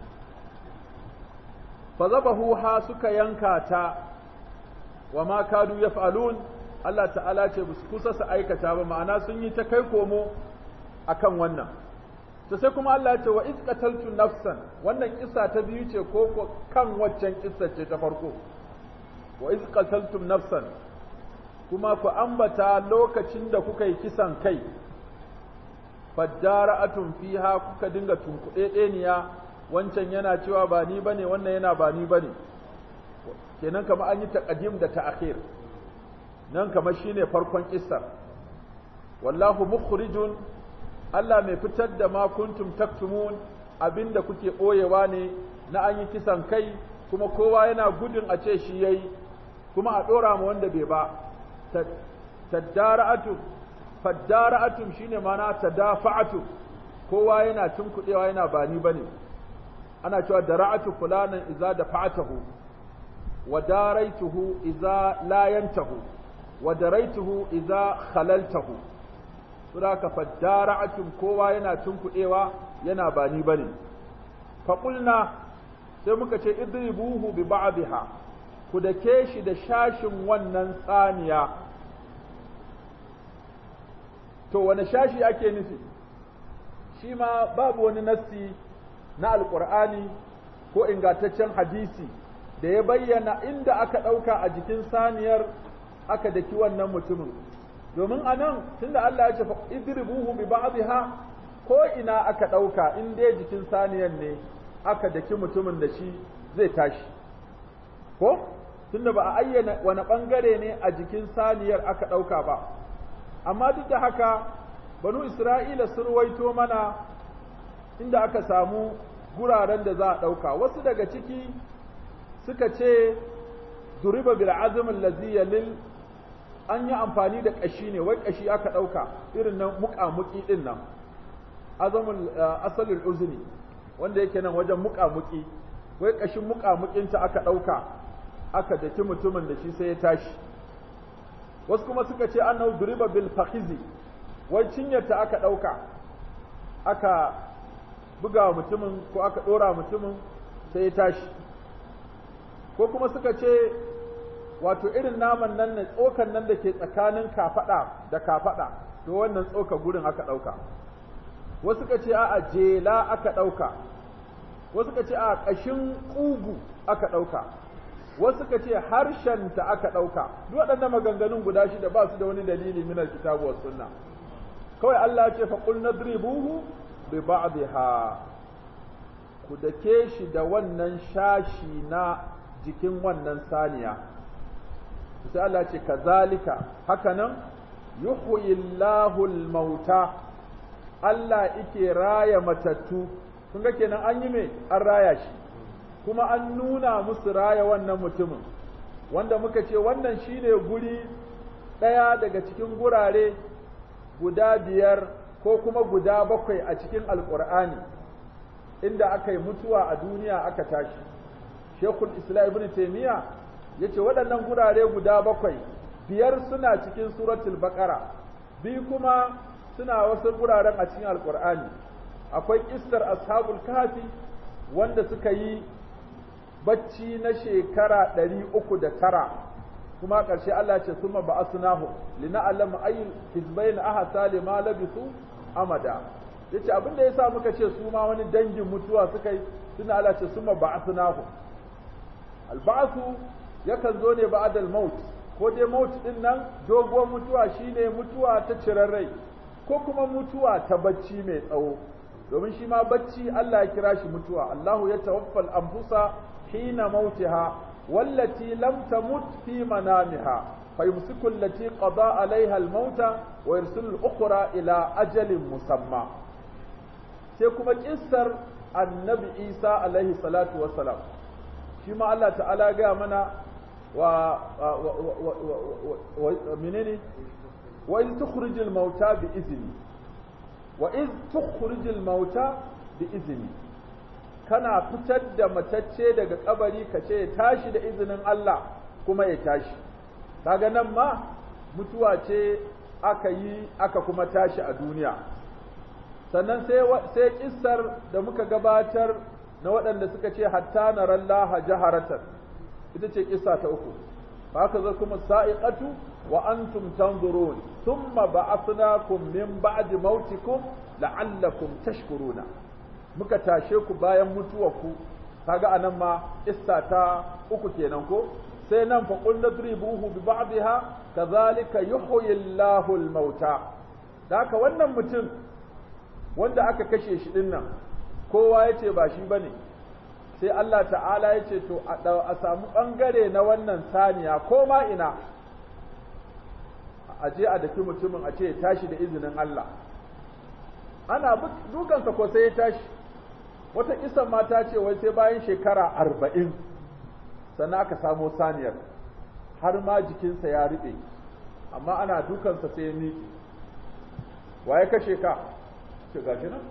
fazabahu ha suka yanka ta wa ma kadu yaf'alun Allah ta'ala ce su kusa su aikata ba ma'ana sun yi ta kai komo akan wannan to sai kuma Allah ya ce wa iz qataltu nafsan wannan kissa ta biyu ce ko kan waccan kissa ce ta farko wa iz qataltum nafsan kuma ku ambata lokacin da kuka yi kisan kai faddara'atun fiha kuka dinga tunkuɗe ɗeniya wancan yana cewa ba ni bane wannan yana ba ni bane kenan kamar an yi taqdim da ta'khir nan kamar shine farkon kissar wallahu mukhrijun Allah mai fitar da ma kuntum taktumun abinda kuke boyewa ne na an yi kisan kai kuma kowa yana gudun a ce shi yayi kuma a dora ma wanda bai ba taddara'atun faddara'atum shine mana tadafa'atum kowa yana tunkudewa yana bani bane ana cewa dara'atu fulanan idza dafa'atahu wa daraituhu idza la yantahu wa daraituhu idza khalaltahu saboda faddara'atum kowa yana tunkudewa yana bani bane fa qulna sai muka ce idribuhu bi ba'dha ku dake shi da shashin wannan tsaniya to wani shashi ake nufi shi ma babu wani nassi na alkur'ani ko ingantaccen hadisi da ya bayyana inda aka ɗauka a jikin saniyar aka daki wannan mutumin domin a nan tunda Allah ya ce idribuhu bi ba'dha ko ina aka ɗauka in dai jikin saniyar ne aka daki mutumin da shi zai tashi ko tunda ba a ayyana wani ɓangare ne a jikin saniyar aka ɗauka ba amma duk da haka banu isra'ila sun ruwaito mana inda aka samu guraren da za a ɗauka wasu daga ciki suka ce duriba bil azm allazi yalil an yi amfani da ƙashi ne wai ƙashi aka ɗauka irin nan muƙamuƙi ɗin nan azamul asalul uzni wanda yake nan wajen muƙamuƙi wai ƙashin muƙamuƙinta aka ɗauka aka daki mutumin da shi sai ya tashi wasu kuma suka ce annahu duriba bil fakhizi wai cinyarta aka ɗauka aka buga mutumin ko aka ɗora mutumin sai ya tashi ko kuma suka ce wato irin naman nan ne tsokan nan da ke tsakanin kafaɗa da kafaɗa to wannan tsoka gurin aka ɗauka wasu suka ce a jela aka ɗauka wasu suka ce a ƙashin ƙugu aka ɗauka wasu suka ce harshenta aka ɗauka duk waɗannan maganganun guda shida ba su da wani dalili min alkitabu was sunna kawai Allah ya ce fa qul nadribuhu bi ba'dha ku dake shi da wannan shashi na jikin wannan saniya sai Allah ce kazalika hakanan yuhyillahu al-mauta Allah yake raya matattu kun ga kenan an yi me an raya shi kuma an nuna musu raya wannan mutumin wanda muka ce wannan shine guri ɗaya daga cikin gurare guda biyar ko kuma guda bakwai a cikin alƙur'ani inda aka yi mutuwa a duniya aka tashi shekul islam ibn taimiyya ya ce waɗannan gurare guda bakwai biyar suna cikin suratul baqara biyu kuma suna wasu guraren a cikin alkur'ani akwai kissar ashabul kafi wanda suka yi bacci na shekara ɗari uku da tara kuma ƙarshe Allah ce suma ba asunahu lina'allama ayyul hizbayn ahsa lima labisu amada yace abin da yasa muka ce su ma wani dangin mutuwa suka yi suna Allah ce suma ba asunahu alba'su yakan zo ne ba'dal maut ko dai maut din nan doguwar mutuwa shine mutuwa ta cirarrai ko kuma mutuwa ta bacci mai tsawo domin shi ma bacci Allah ya kira shi mutuwa Allahu ya tawaffal anfusa hina mautiha wallati lam tamut fi manamiha fayumsiku allati qada alaiha almauta wa yursilu al-ukhra ila ajalin musamma sai kuma kissar annabi Isa alaihi salatu wassalam shi ma Allah ta'ala ga mana wa menene wa in tukhrijul mauta bi izni wa iz tukhrijul mauta bi izni kana fitar da matacce daga kabari ka ce ya tashi da izinin Allah kuma ya tashi kaga nan ma mutuwa ce aka yi aka kuma tashi a duniya sannan sai sai kissar da muka gabatar na waɗanda suka ce hatta narallaha jaharatan ita ce kissa ta uku haka zai kuma sa'iqatu wa antum tanzurun thumma ba'athnakum min ba'di mautikum la'allakum tashkuruna muka tashe ku bayan mutuwarku kaga anan ma kissa ta uku kenan ko sai nan fa qul nadribuhu bi ba'dihha kadhalika yuhyi Allahu al-mauta haka wannan mutum wanda aka kashe shi dinnan kowa yace ba shi bane sai Allah ta'ala ya ce to a samu ɓangare na wannan saniya ko ma ina a je a daki mutumin a ce ya tashi da izinin Allah ana dukansa ko sai ya tashi wata kisan mata ce wai sai bayan shekara arba'in sannan aka samo saniyar har ma jikinsa ya riɓe amma ana dukansa sai ya miƙe wa ya kashe ka ce gashi nan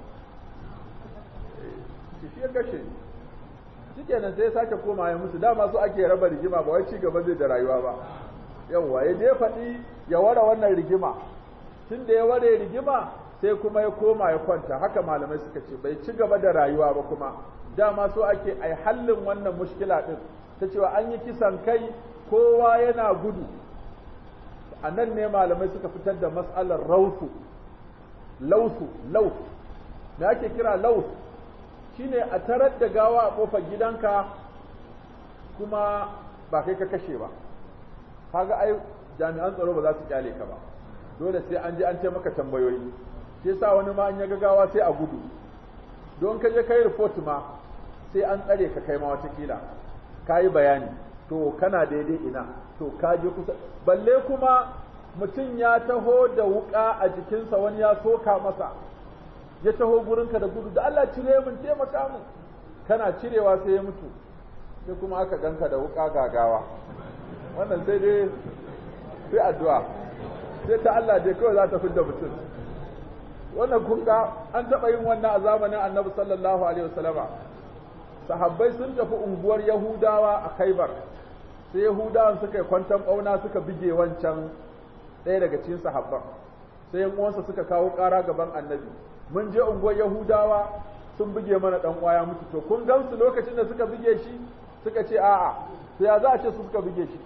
shi ya kashe ni shikenan sai ya sake koma ya musu dama su ake raba rigima ba wai ci gaba zai da rayuwa ba yawwa ya je faɗi ya ware wannan rigima tun da ya ware rigima sai kuma ya koma ya kwanta haka malamai suka ce bai ci gaba da rayuwa ba kuma dama so ake ai hallin wannan mushkila din ta cewa an yi kisan kai kowa yana gudu a nan ne malamai suka fitar da mas'alar rausu lausu laus me ake kira laus shine a tarar da gawa a kofar gidanka kuma ba kai ka kashe ba kaga ai jami'an tsaro ba za su kyale ka ba dole sai an je an ce maka tambayoyi shi yasa wani ma an ya gawa sai a gudu don ka je kai report ma sai an tsare ka kai ma wata kila yi bayani to kana daidai ina to ka je kusa balle kuma mutum ya taho da wuka a jikinsa wani ya soka masa ya taho gurinka da gudu da Allah cire mun taimaka mu kana cirewa sai ya mutu sai kuma aka ganka da wuka gagawa wannan sai dai sai addu'a sai ta Allah dai kawai za ta fidda mutum wannan kun ga an taɓa yin wannan a zamanin annabi sallallahu alaihi wasallama sahabbai sun tafi unguwar yahudawa a khaibar sai yahudawan suka yi kwantan ɓauna suka bige wancan ɗaya daga cikin sahabban sai yan uwansa suka kawo ƙara gaban annabi mun je unguwar Yahudawa sun buge mana dan uwa ya mutu to kun gansu lokacin da suka buge shi suka ce a'a to ya za a ce su suka buge shi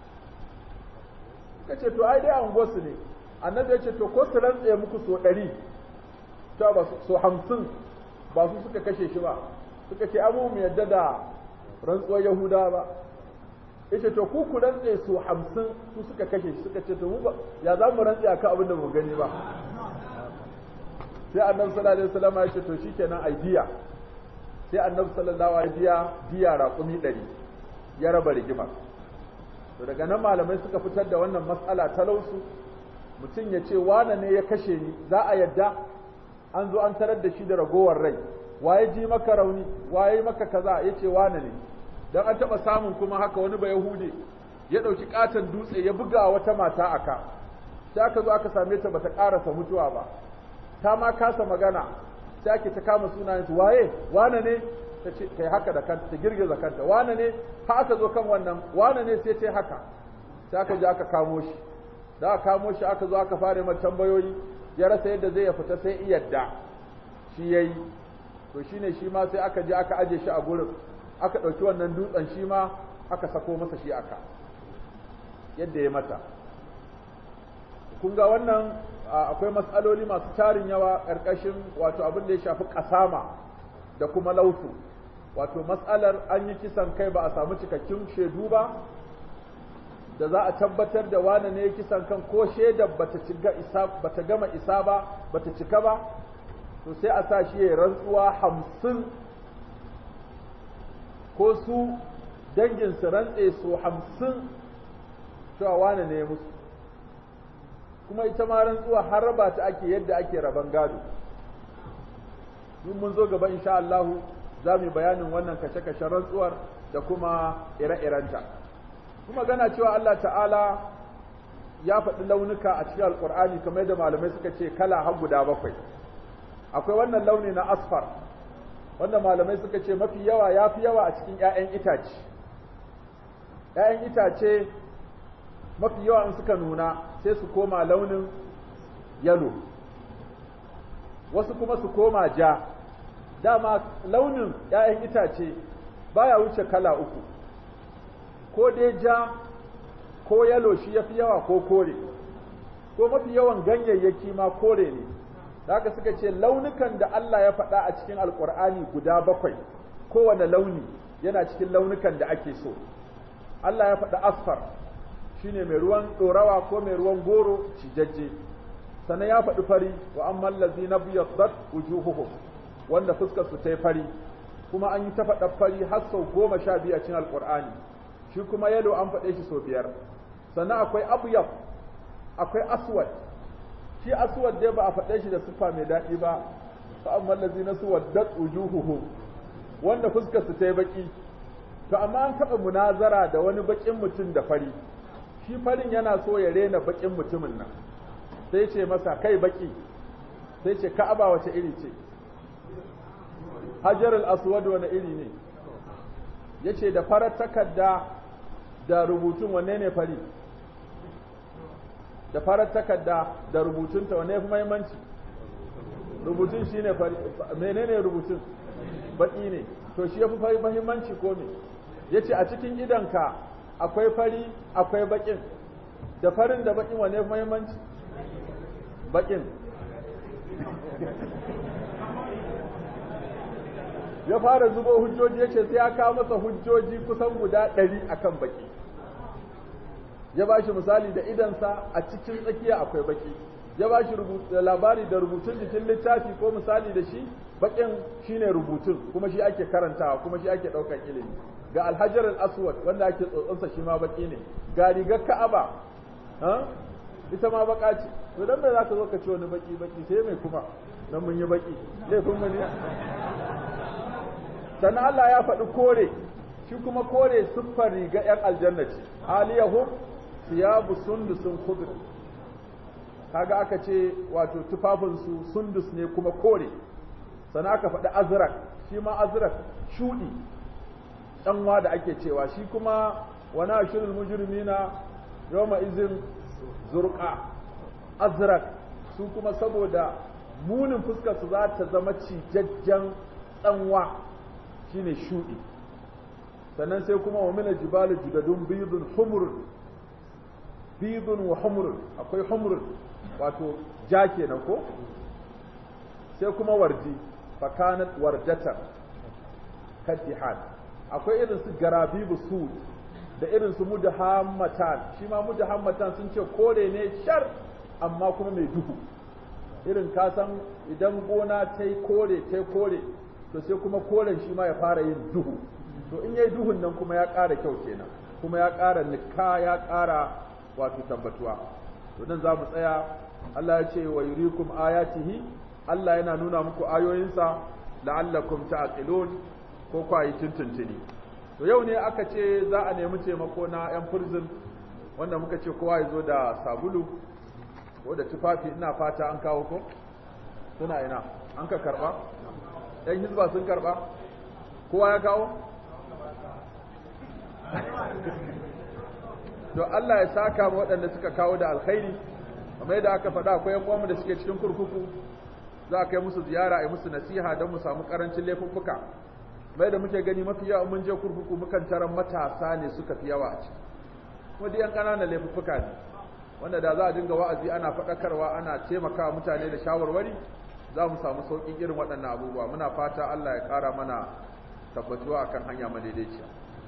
suka ce to ai dai a unguwar su ne annabi ya ce to ko su rantse muku so ɗari to ba so hamsin ba su suka kashe shi ba suka ce abu mu yadda da rantsuwar Yahudawa ba yace to ku ku rantse so hamsin su suka kashe shi suka ce to mu ba ya za mu rantse akan abin da mu gani ba sai annabi sallallahu alaihi wasallam ya ce to shikenan ai diya sai annabi sallallahu alaihi diya diya raƙumi ɗari ya raba rigima to daga nan malamai suka fitar da wannan mas'ala talausu mutum ya ce wane ne ya kashe ni za a yadda an zo an tarar da shi da ragowar rai waye ji maka rauni waye maka kaza ya ce wane ne dan an taɓa samun kuma haka wani ba yahude ya ɗauki ƙaton dutse ya buga wata mata aka sai aka zo aka same ta bata ƙarasa mutuwa ba ta ma kasa magana sai ake ta kama sunayen su waye wane ne ta ce kai haka da kanta ta girgiza kanta wane ne ha aka zo kan wannan wane ne sai ta haka sai aka je aka kamo shi da aka kamo shi aka zo aka fara mai tambayoyi ya rasa yadda zai ya fita sai iyadda shi yayi to shine shi ma sai aka je aka aje shi a gurin aka ɗauki wannan dutsen shi ma aka sako masa shi aka yadda ya mata kun ga wannan akwai matsaloli masu tarin yawa ƙarƙashin wato abin da ya shafi ƙasama da kuma lautu wato matsalar an yi kisan kai ba a samu cikakkun shaidu ba da za a tabbatar da wane ne ya kisan kan ko shaidar bata isa bata gama isa ba bata cika ba to sai a sa shi ya rantsuwa hamsin ko su dangin su rantse su hamsin cewa wane ne musu kuma ita ma rantsuwa har raba ta ake yadda ake raban gado in mun zo gaba insha Allah za mu yi bayanin wannan kashe-kashen rantsuwar da kuma ire-irenta kuma gana cewa Allah ta'ala ya faɗi launuka a cikin alƙur'ani kamar yadda malamai suka ce kala har guda bakwai akwai wannan launi na asfar wanda malamai suka ce mafi yawa ya fi yawa a cikin 'ya'yan itace 'ya'yan itace mafi yawa in suka nuna sai su koma launin yalo wasu kuma su koma ja dama launin 'ya'yan itace baya wuce kala uku ko dai ja ko yalo shi ya fi yawa ko kore ko mafi yawan ganyayyaki ma kore ne da haka suka ce launukan da Allah ya faɗa a cikin alkur'ani guda bakwai kowane launi yana cikin launukan da ake so Allah ya faɗa asfar shine mai ruwan ɗorawa ko mai ruwan goro cijajje sannan ya faɗi fari wa amman lazina biyaddat wujuhuhum wanda fuskar su ta fari kuma an yi ta faɗa fari har sau goma sha biyu a cikin alkur'ani shi kuma yalo an faɗe shi sau biyar sannan akwai abyad akwai aswad shi aswad dai ba a faɗe shi da siffa mai daɗi ba fa amma allazina suwaddat wujuhuhum wanda fuskar su tayi baki to amma an taɓa munazara da wani bakin mutum da fari shi farin yana so ya rena bakin mutumin nan sai ce masa kai baki sai ce ka'aba wace iri ce hajar al-aswad wani iri ne yace da farar takarda da rubutun wanne ne fari da farar takarda da rubutunta wane fi mahimmanci rubutun shi ne menene rubutun baki ne to shi ya fi mahimmanci ko me ya ce a cikin idanka akwai fari akwai bakin da farin da bakin wane fi mahimmanci bakin ya fara zubo hujjoji ya ce sai ya kawo masa hujjoji kusan guda ɗari akan baki ya ba shi misali da idansa a cikin tsakiya akwai baki ya ba shi labari da rubutun jikin littafi ko misali da shi bakin shine rubutun kuma shi ake karantawa kuma shi ake ɗaukar ilimi ga alhajar al-aswad wanda ake tsotsonsa shi ma baki ne ga rigar ka'aba ita ma baka ce to dan me zaka zo ka ci wani baki baki sai mai kuma dan mun yi baki laifin mu ne sannan Allah ya faɗi kore shi kuma kore siffar riga 'yan aljanna ce aliyahum siyabu sundusun khudr kaga aka ce wato tufafinsu sundus ne kuma kore sannan aka faɗi azrak shi ma azrak shuɗi ɗanwa da ake cewa shi kuma wana ashirul mujrimina yawma izin zurqa azrak su kuma saboda munin fuskar su za ta zama cijajjen tsanwa shine shuɗi sannan sai kuma wa mina jibali judadun bidun humrun bidun wa humrun akwai humrun wato ja kenan ko sai kuma wardi fakanat wardatar kaddihan akwai irin su garabibu sud da irin su mudahammatan shi ma mudahammatan sun ce kore ne shar amma kuma mai duhu irin kasan idan gona ta yi kore ta yi kore to sai kuma koren shi ma ya fara yin duhu to in yayi duhun nan kuma ya ƙara kyau kenan kuma ya ƙara nikka ya ƙara wato tabbatuwa to nan za mu tsaya Allah ya ce wa yurikum ayatihi Allah yana nuna muku ayoyinsa la'allakum ta'qilun ko ku yi tuntuntuni to yau ne aka ce za a nemi taimako na yan prison wanda muka ce kowa ya zo da sabulu ko da tufafi ina fata an kawo ko suna ina an ka karba yan hizba sun karba kowa ya kawo to Allah ya saka mu waɗanda suka kawo da alkhairi kamar yadda aka faɗa akwai yan uwanmu da suke cikin kurkuku za a kai musu ziyara a yi musu nasiha don mu samu karancin laifuffuka mai da muke gani mafi yawa mun je kurkuku mukan taron matasa ne suka fi yawa a ciki kuma duk yan ƙananan laifuffuka ne wanda da za a dinga wa'azi ana faɗakarwa ana taimakawa mutane da shawarwari za mu samu sauƙin irin waɗannan abubuwa muna fata Allah ya ƙara mana tabbatuwa akan hanya madaidaiciya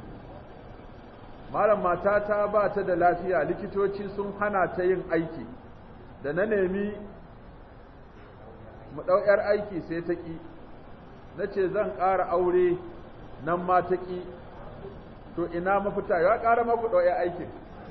malam matata ba ta da lafiya likitoci sun hana ta yin aiki da na nemi mu ɗau ‘yar aiki sai ta ƙi na ce zan ƙara aure nan ma ta ƙi to ina mafita ya ƙara maku ɗau ‘yar aikin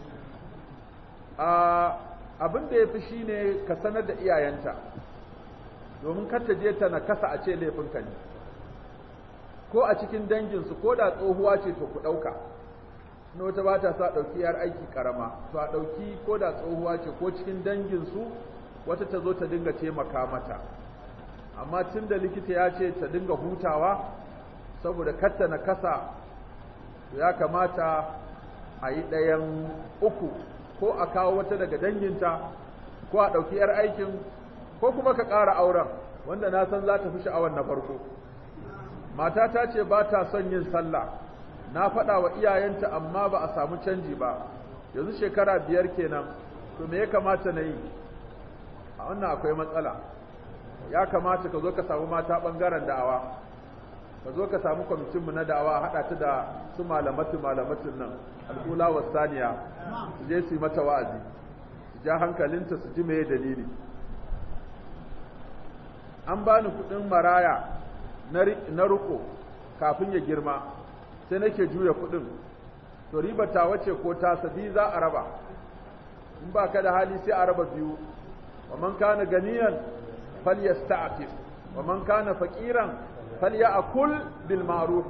abin da ya fi shi ne ka sanar da iyayenta domin ta je ta nakasa a ce laifinka ne ko a cikin danginsu ko da tsohuwa ce to ku ɗauka na wata ba ta sa ɗauki ‘yar aiki ƙarama to a ɗauki ko da tsohuwa ce ko cikin danginsu wata ta zo ta dinga taimaka mata amma tun da likita ya ce ta dinga hutawa saboda katta na kasa ya kamata a yi ɗayan uku ko a kawo wata daga danginta ko a ɗauki 'yar aikin ko kuma ka ƙara auren wanda na san za ta fi sha'awar na farko mata ta ce ba ta son yin sallah na faɗa wa iyayenta amma ba a samu canji ba yanzu shekara biyar kenan to me ya kamata na yi a wannan akwai matsala ya kamata ka zo ka samu mata ɓangaren da'awa ka zo ka samu kwamitinmu na da'awa haɗa ta da su malamatu malamatin nan al'ula wa saniya su je su yi mata wa'azi su ja hankalinta su ji meye dalili an bani kuɗin maraya na riko kafin ya girma sai nake juya kuɗin to riba ta wace ko ta sabi za a raba in ba ka da hali sai a raba biyu wa man kana ganiyan falyasta'fif wa man kana faqiran falyakul bil ma'ruf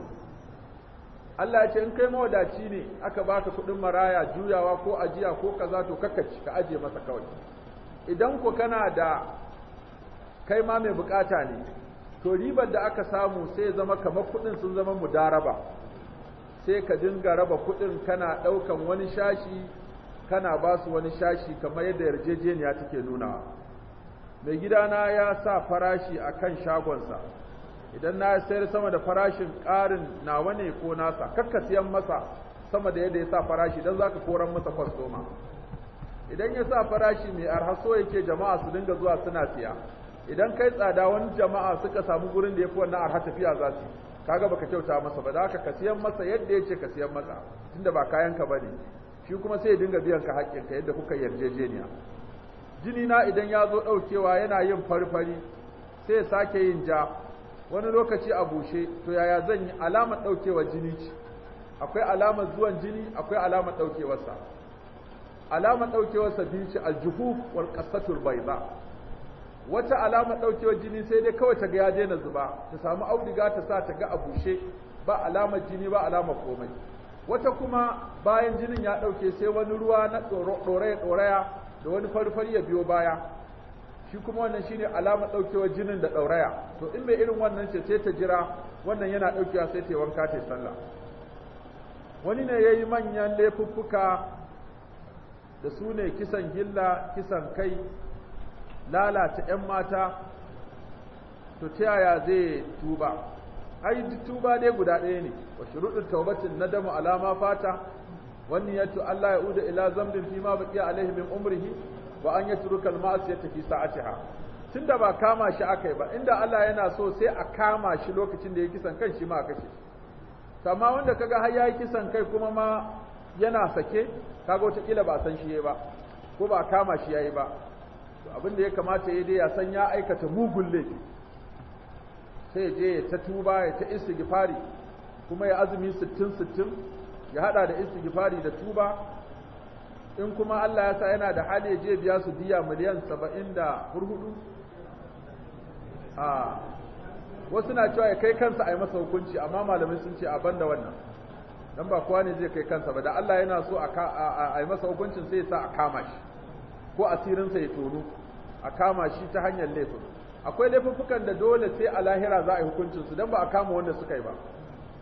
Allah ya ce in kai mawadaci ne aka baka kudin maraya juyawa ko ajiya ko kaza to kakkaci ka aje masa kawai idan ko kana da kai ma mai bukata ne to ribar da aka samu sai zama kamar kudin sun zama mudaraba sai ka dinga raba kudin kana daukan wani shashi kana ba su wani shashi kamar yadda yarjejeniya take nunawa mai gidana ya sa farashi a kan shagonsa idan na sayar sama da farashin ƙarin nawa ne ko nasa kakka siyan masa sama da yadda ya sa farashi don za ka koran masa kwastoma idan ya sa farashi mai arha so yake jama'a su dinga zuwa suna siya idan kai tsada wani jama'a suka samu gurin da ya fi wannan arha tafiya za su kaga baka kyauta masa ba da haka ka siyan masa yadda ya ce ka siyan masa tunda ba kayan ka bane shi kuma sai ya dinga biyan ka haƙƙinka yadda kuka yarjejeniya jini na idan ya zo ɗaukewa yana yin farfari sai ya sake yin ja wani lokaci a bushe to yaya zan yi alamar ɗaukewa jini ce akwai alamar zuwan jini akwai alamar ɗaukewarsa alamar ɗaukewarsa biyu ce aljuhuf wal qasatul bayda wata alamar ɗaukewar jini sai dai kawai ta ga ya daina zuba ta samu auduga ta sa ta ga a bushe ba alamar jini ba alamar komai wata kuma bayan jinin ya ɗauke sai wani ruwa na ɗoraya ɗoraya da wani farfari ya biyo baya shi kuma wannan shine alamar daukewar jinin da dauraya to in bai irin wannan ce sai ta jira wannan yana daukewa sai ta yi wanka ta sallah wani ne yayi manyan laifuffuka da su ne kisan gilla kisan kai lalata ƴan mata to ta yaya zai tuba ai duk tuba dai guda ɗaya ne wa shuruɗin taubatin nadamu alama fata wani yato Allah ya uda ila zambin fi ma baqiya alaihi min umrihi wa an yatruka al-ma'siyata fi sa'atiha tunda ba kama shi akai ba inda Allah yana so sai a kama shi lokacin da ya kisan kai shi ma a kashe amma wanda kaga har yayi kisan kai kuma ma yana sake kaga wata kila ba san shi yayi ba ko ba kama shi yayi ba to abin da ya kamata yayi dai ya san ya aikata mugun laifi sai je ya ta tuba ya ta istighfari kuma ya azumi 60 60 ya hada da istighfari da tuba in kuma Allah ya sa yana da hali ya je biya su diya miliyan 70 da hurhudu a wasu na cewa ya kai kansa a yi masa hukunci amma malamai sun ce a banda wannan dan ba kowa ne zai kai kansa ba da Allah yana so a yi masa hukuncin sai ya sa a kama shi ko asirinsa ya tono a kama shi ta hanyar laifin akwai laifuffukan da dole sai a lahira za a yi hukuncin su dan ba a kama wanda suka yi ba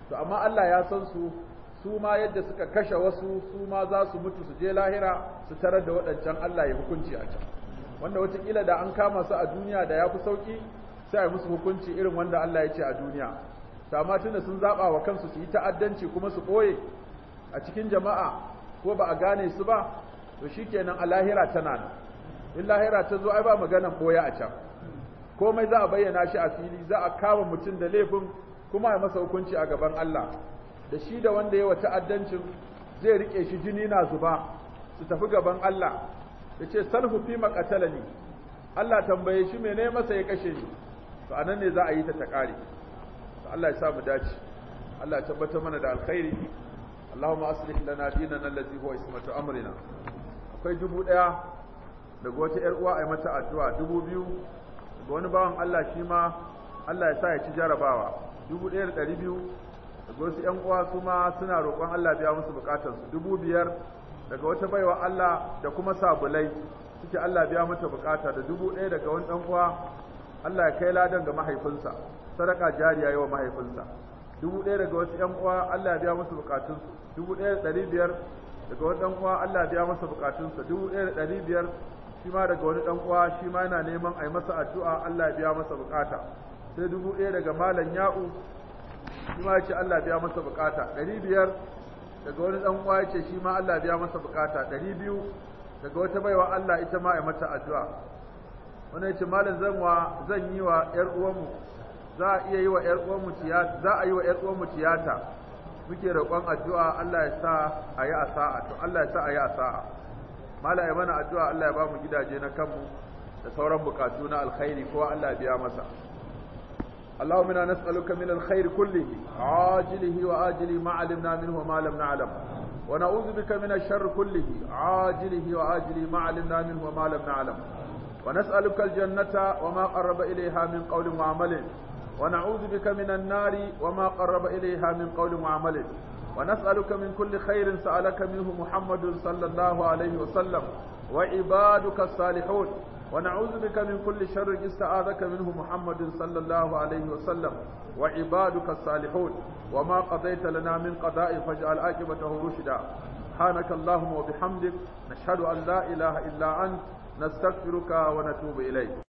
to amma Allah ya san su su ma yadda suka kashe wasu su ma za su mutu su je lahira su tarar da waɗancan Allah ya hukunci a can wanda wataƙila da an kama su a duniya da ya fi sauƙi sai a musu hukunci irin wanda Allah ya ce a duniya to amma tunda sun zaɓa wa kansu su yi ta'addanci kuma su ɓoye a cikin jama'a ko ba a gane su ba to shikenan a lahira tana nan in lahira ta zo ai ba maganan ɓoye a can komai za a bayyana shi a fili za a kama mutum da laifin kuma a masa hukunci a gaban Allah da shi da wanda ya wa ta'addancin zai rike shi jini na zuba su tafi gaban Allah ya ce salhu fi maqatalani Allah tambaye shi mene masa ya kashe ni to anan ne za a yi ta ta kare to Allah ya sa mu dace Allah ya tabbatar mana da alkhairi Allahumma aslih lana dinana allazi huwa ismatu amrina akwai dubu daya daga wata yar uwa ai mata addu'a dubu biyu daga wani bawan Allah shi ma Allah ya sa ya ci jarabawa dubu ɗaya da ɗari biyu daga wasu ‘yan uwa su ma suna roƙon Allah biya musu bukatarsu dubu biyar daga wata baiwa Allah da kuma sabulai suke Allah biya mata bukata da dubu ɗaya daga wani ɗan uwa Allah ya kai ladan ga mahaifinsa sadaka jariya yawa mahaifinsa dubu ɗaya daga wasu ‘yan uwa Allah ya biya musu bukatunsu dubu ɗaya da ɗari biyar daga wani ɗan uwa Allah ya biya masa bukatunsa dubu ɗaya da ɗari biyar shi ma daga wani ɗan uwa shi ma yana neman a yi masa addu'a Allah ya biya masa bukata sai dubu ɗaya daga malam ya'u shi ma ya ce Allah biya masa bukata ɗari biyar daga wani ɗan uwa ya ce shi ma Allah biya masa bukata ɗari biyu daga wata baiwa Allah ita ma ya mata addu'a wani ya ce malam zan wa zan yi wa ƴar uwanmu za a iya yi wa ƴar uwanmu tiyata za a yi wa ƴar uwanmu tiyata muke roƙon addu'a Allah ya sa a yi asa'a to Allah ya sa a yi asa'a malam ya mana addu'a Allah ya ba mu gidaje na kanmu da sauran bukatu na alkhairi kowa Allah ya biya masa اللهم انا نسالك من الخير كله عاجله واجله ما علمنا منه وما لم نعلم ونعوذ بك من الشر كله عاجله واجله ما علمنا منه وما لم نعلم ونسالك الجنه وما قرب اليها من قول وعمل ونعوذ بك من النار وما قرب اليها من قول وعمل ونسالك من كل خير سالك منه محمد صلى الله عليه وسلم وعبادك الصالحون ونعوذ بك من كل شر استعاذك منه محمد صلى الله عليه وسلم وعبادك الصالحون وما قضيت لنا من قضاء فاجعل عاقبته رشدا سبحانك اللهم وبحمدك نشهد أن لا إله إلا أنت نستغفرك ونتوب إليك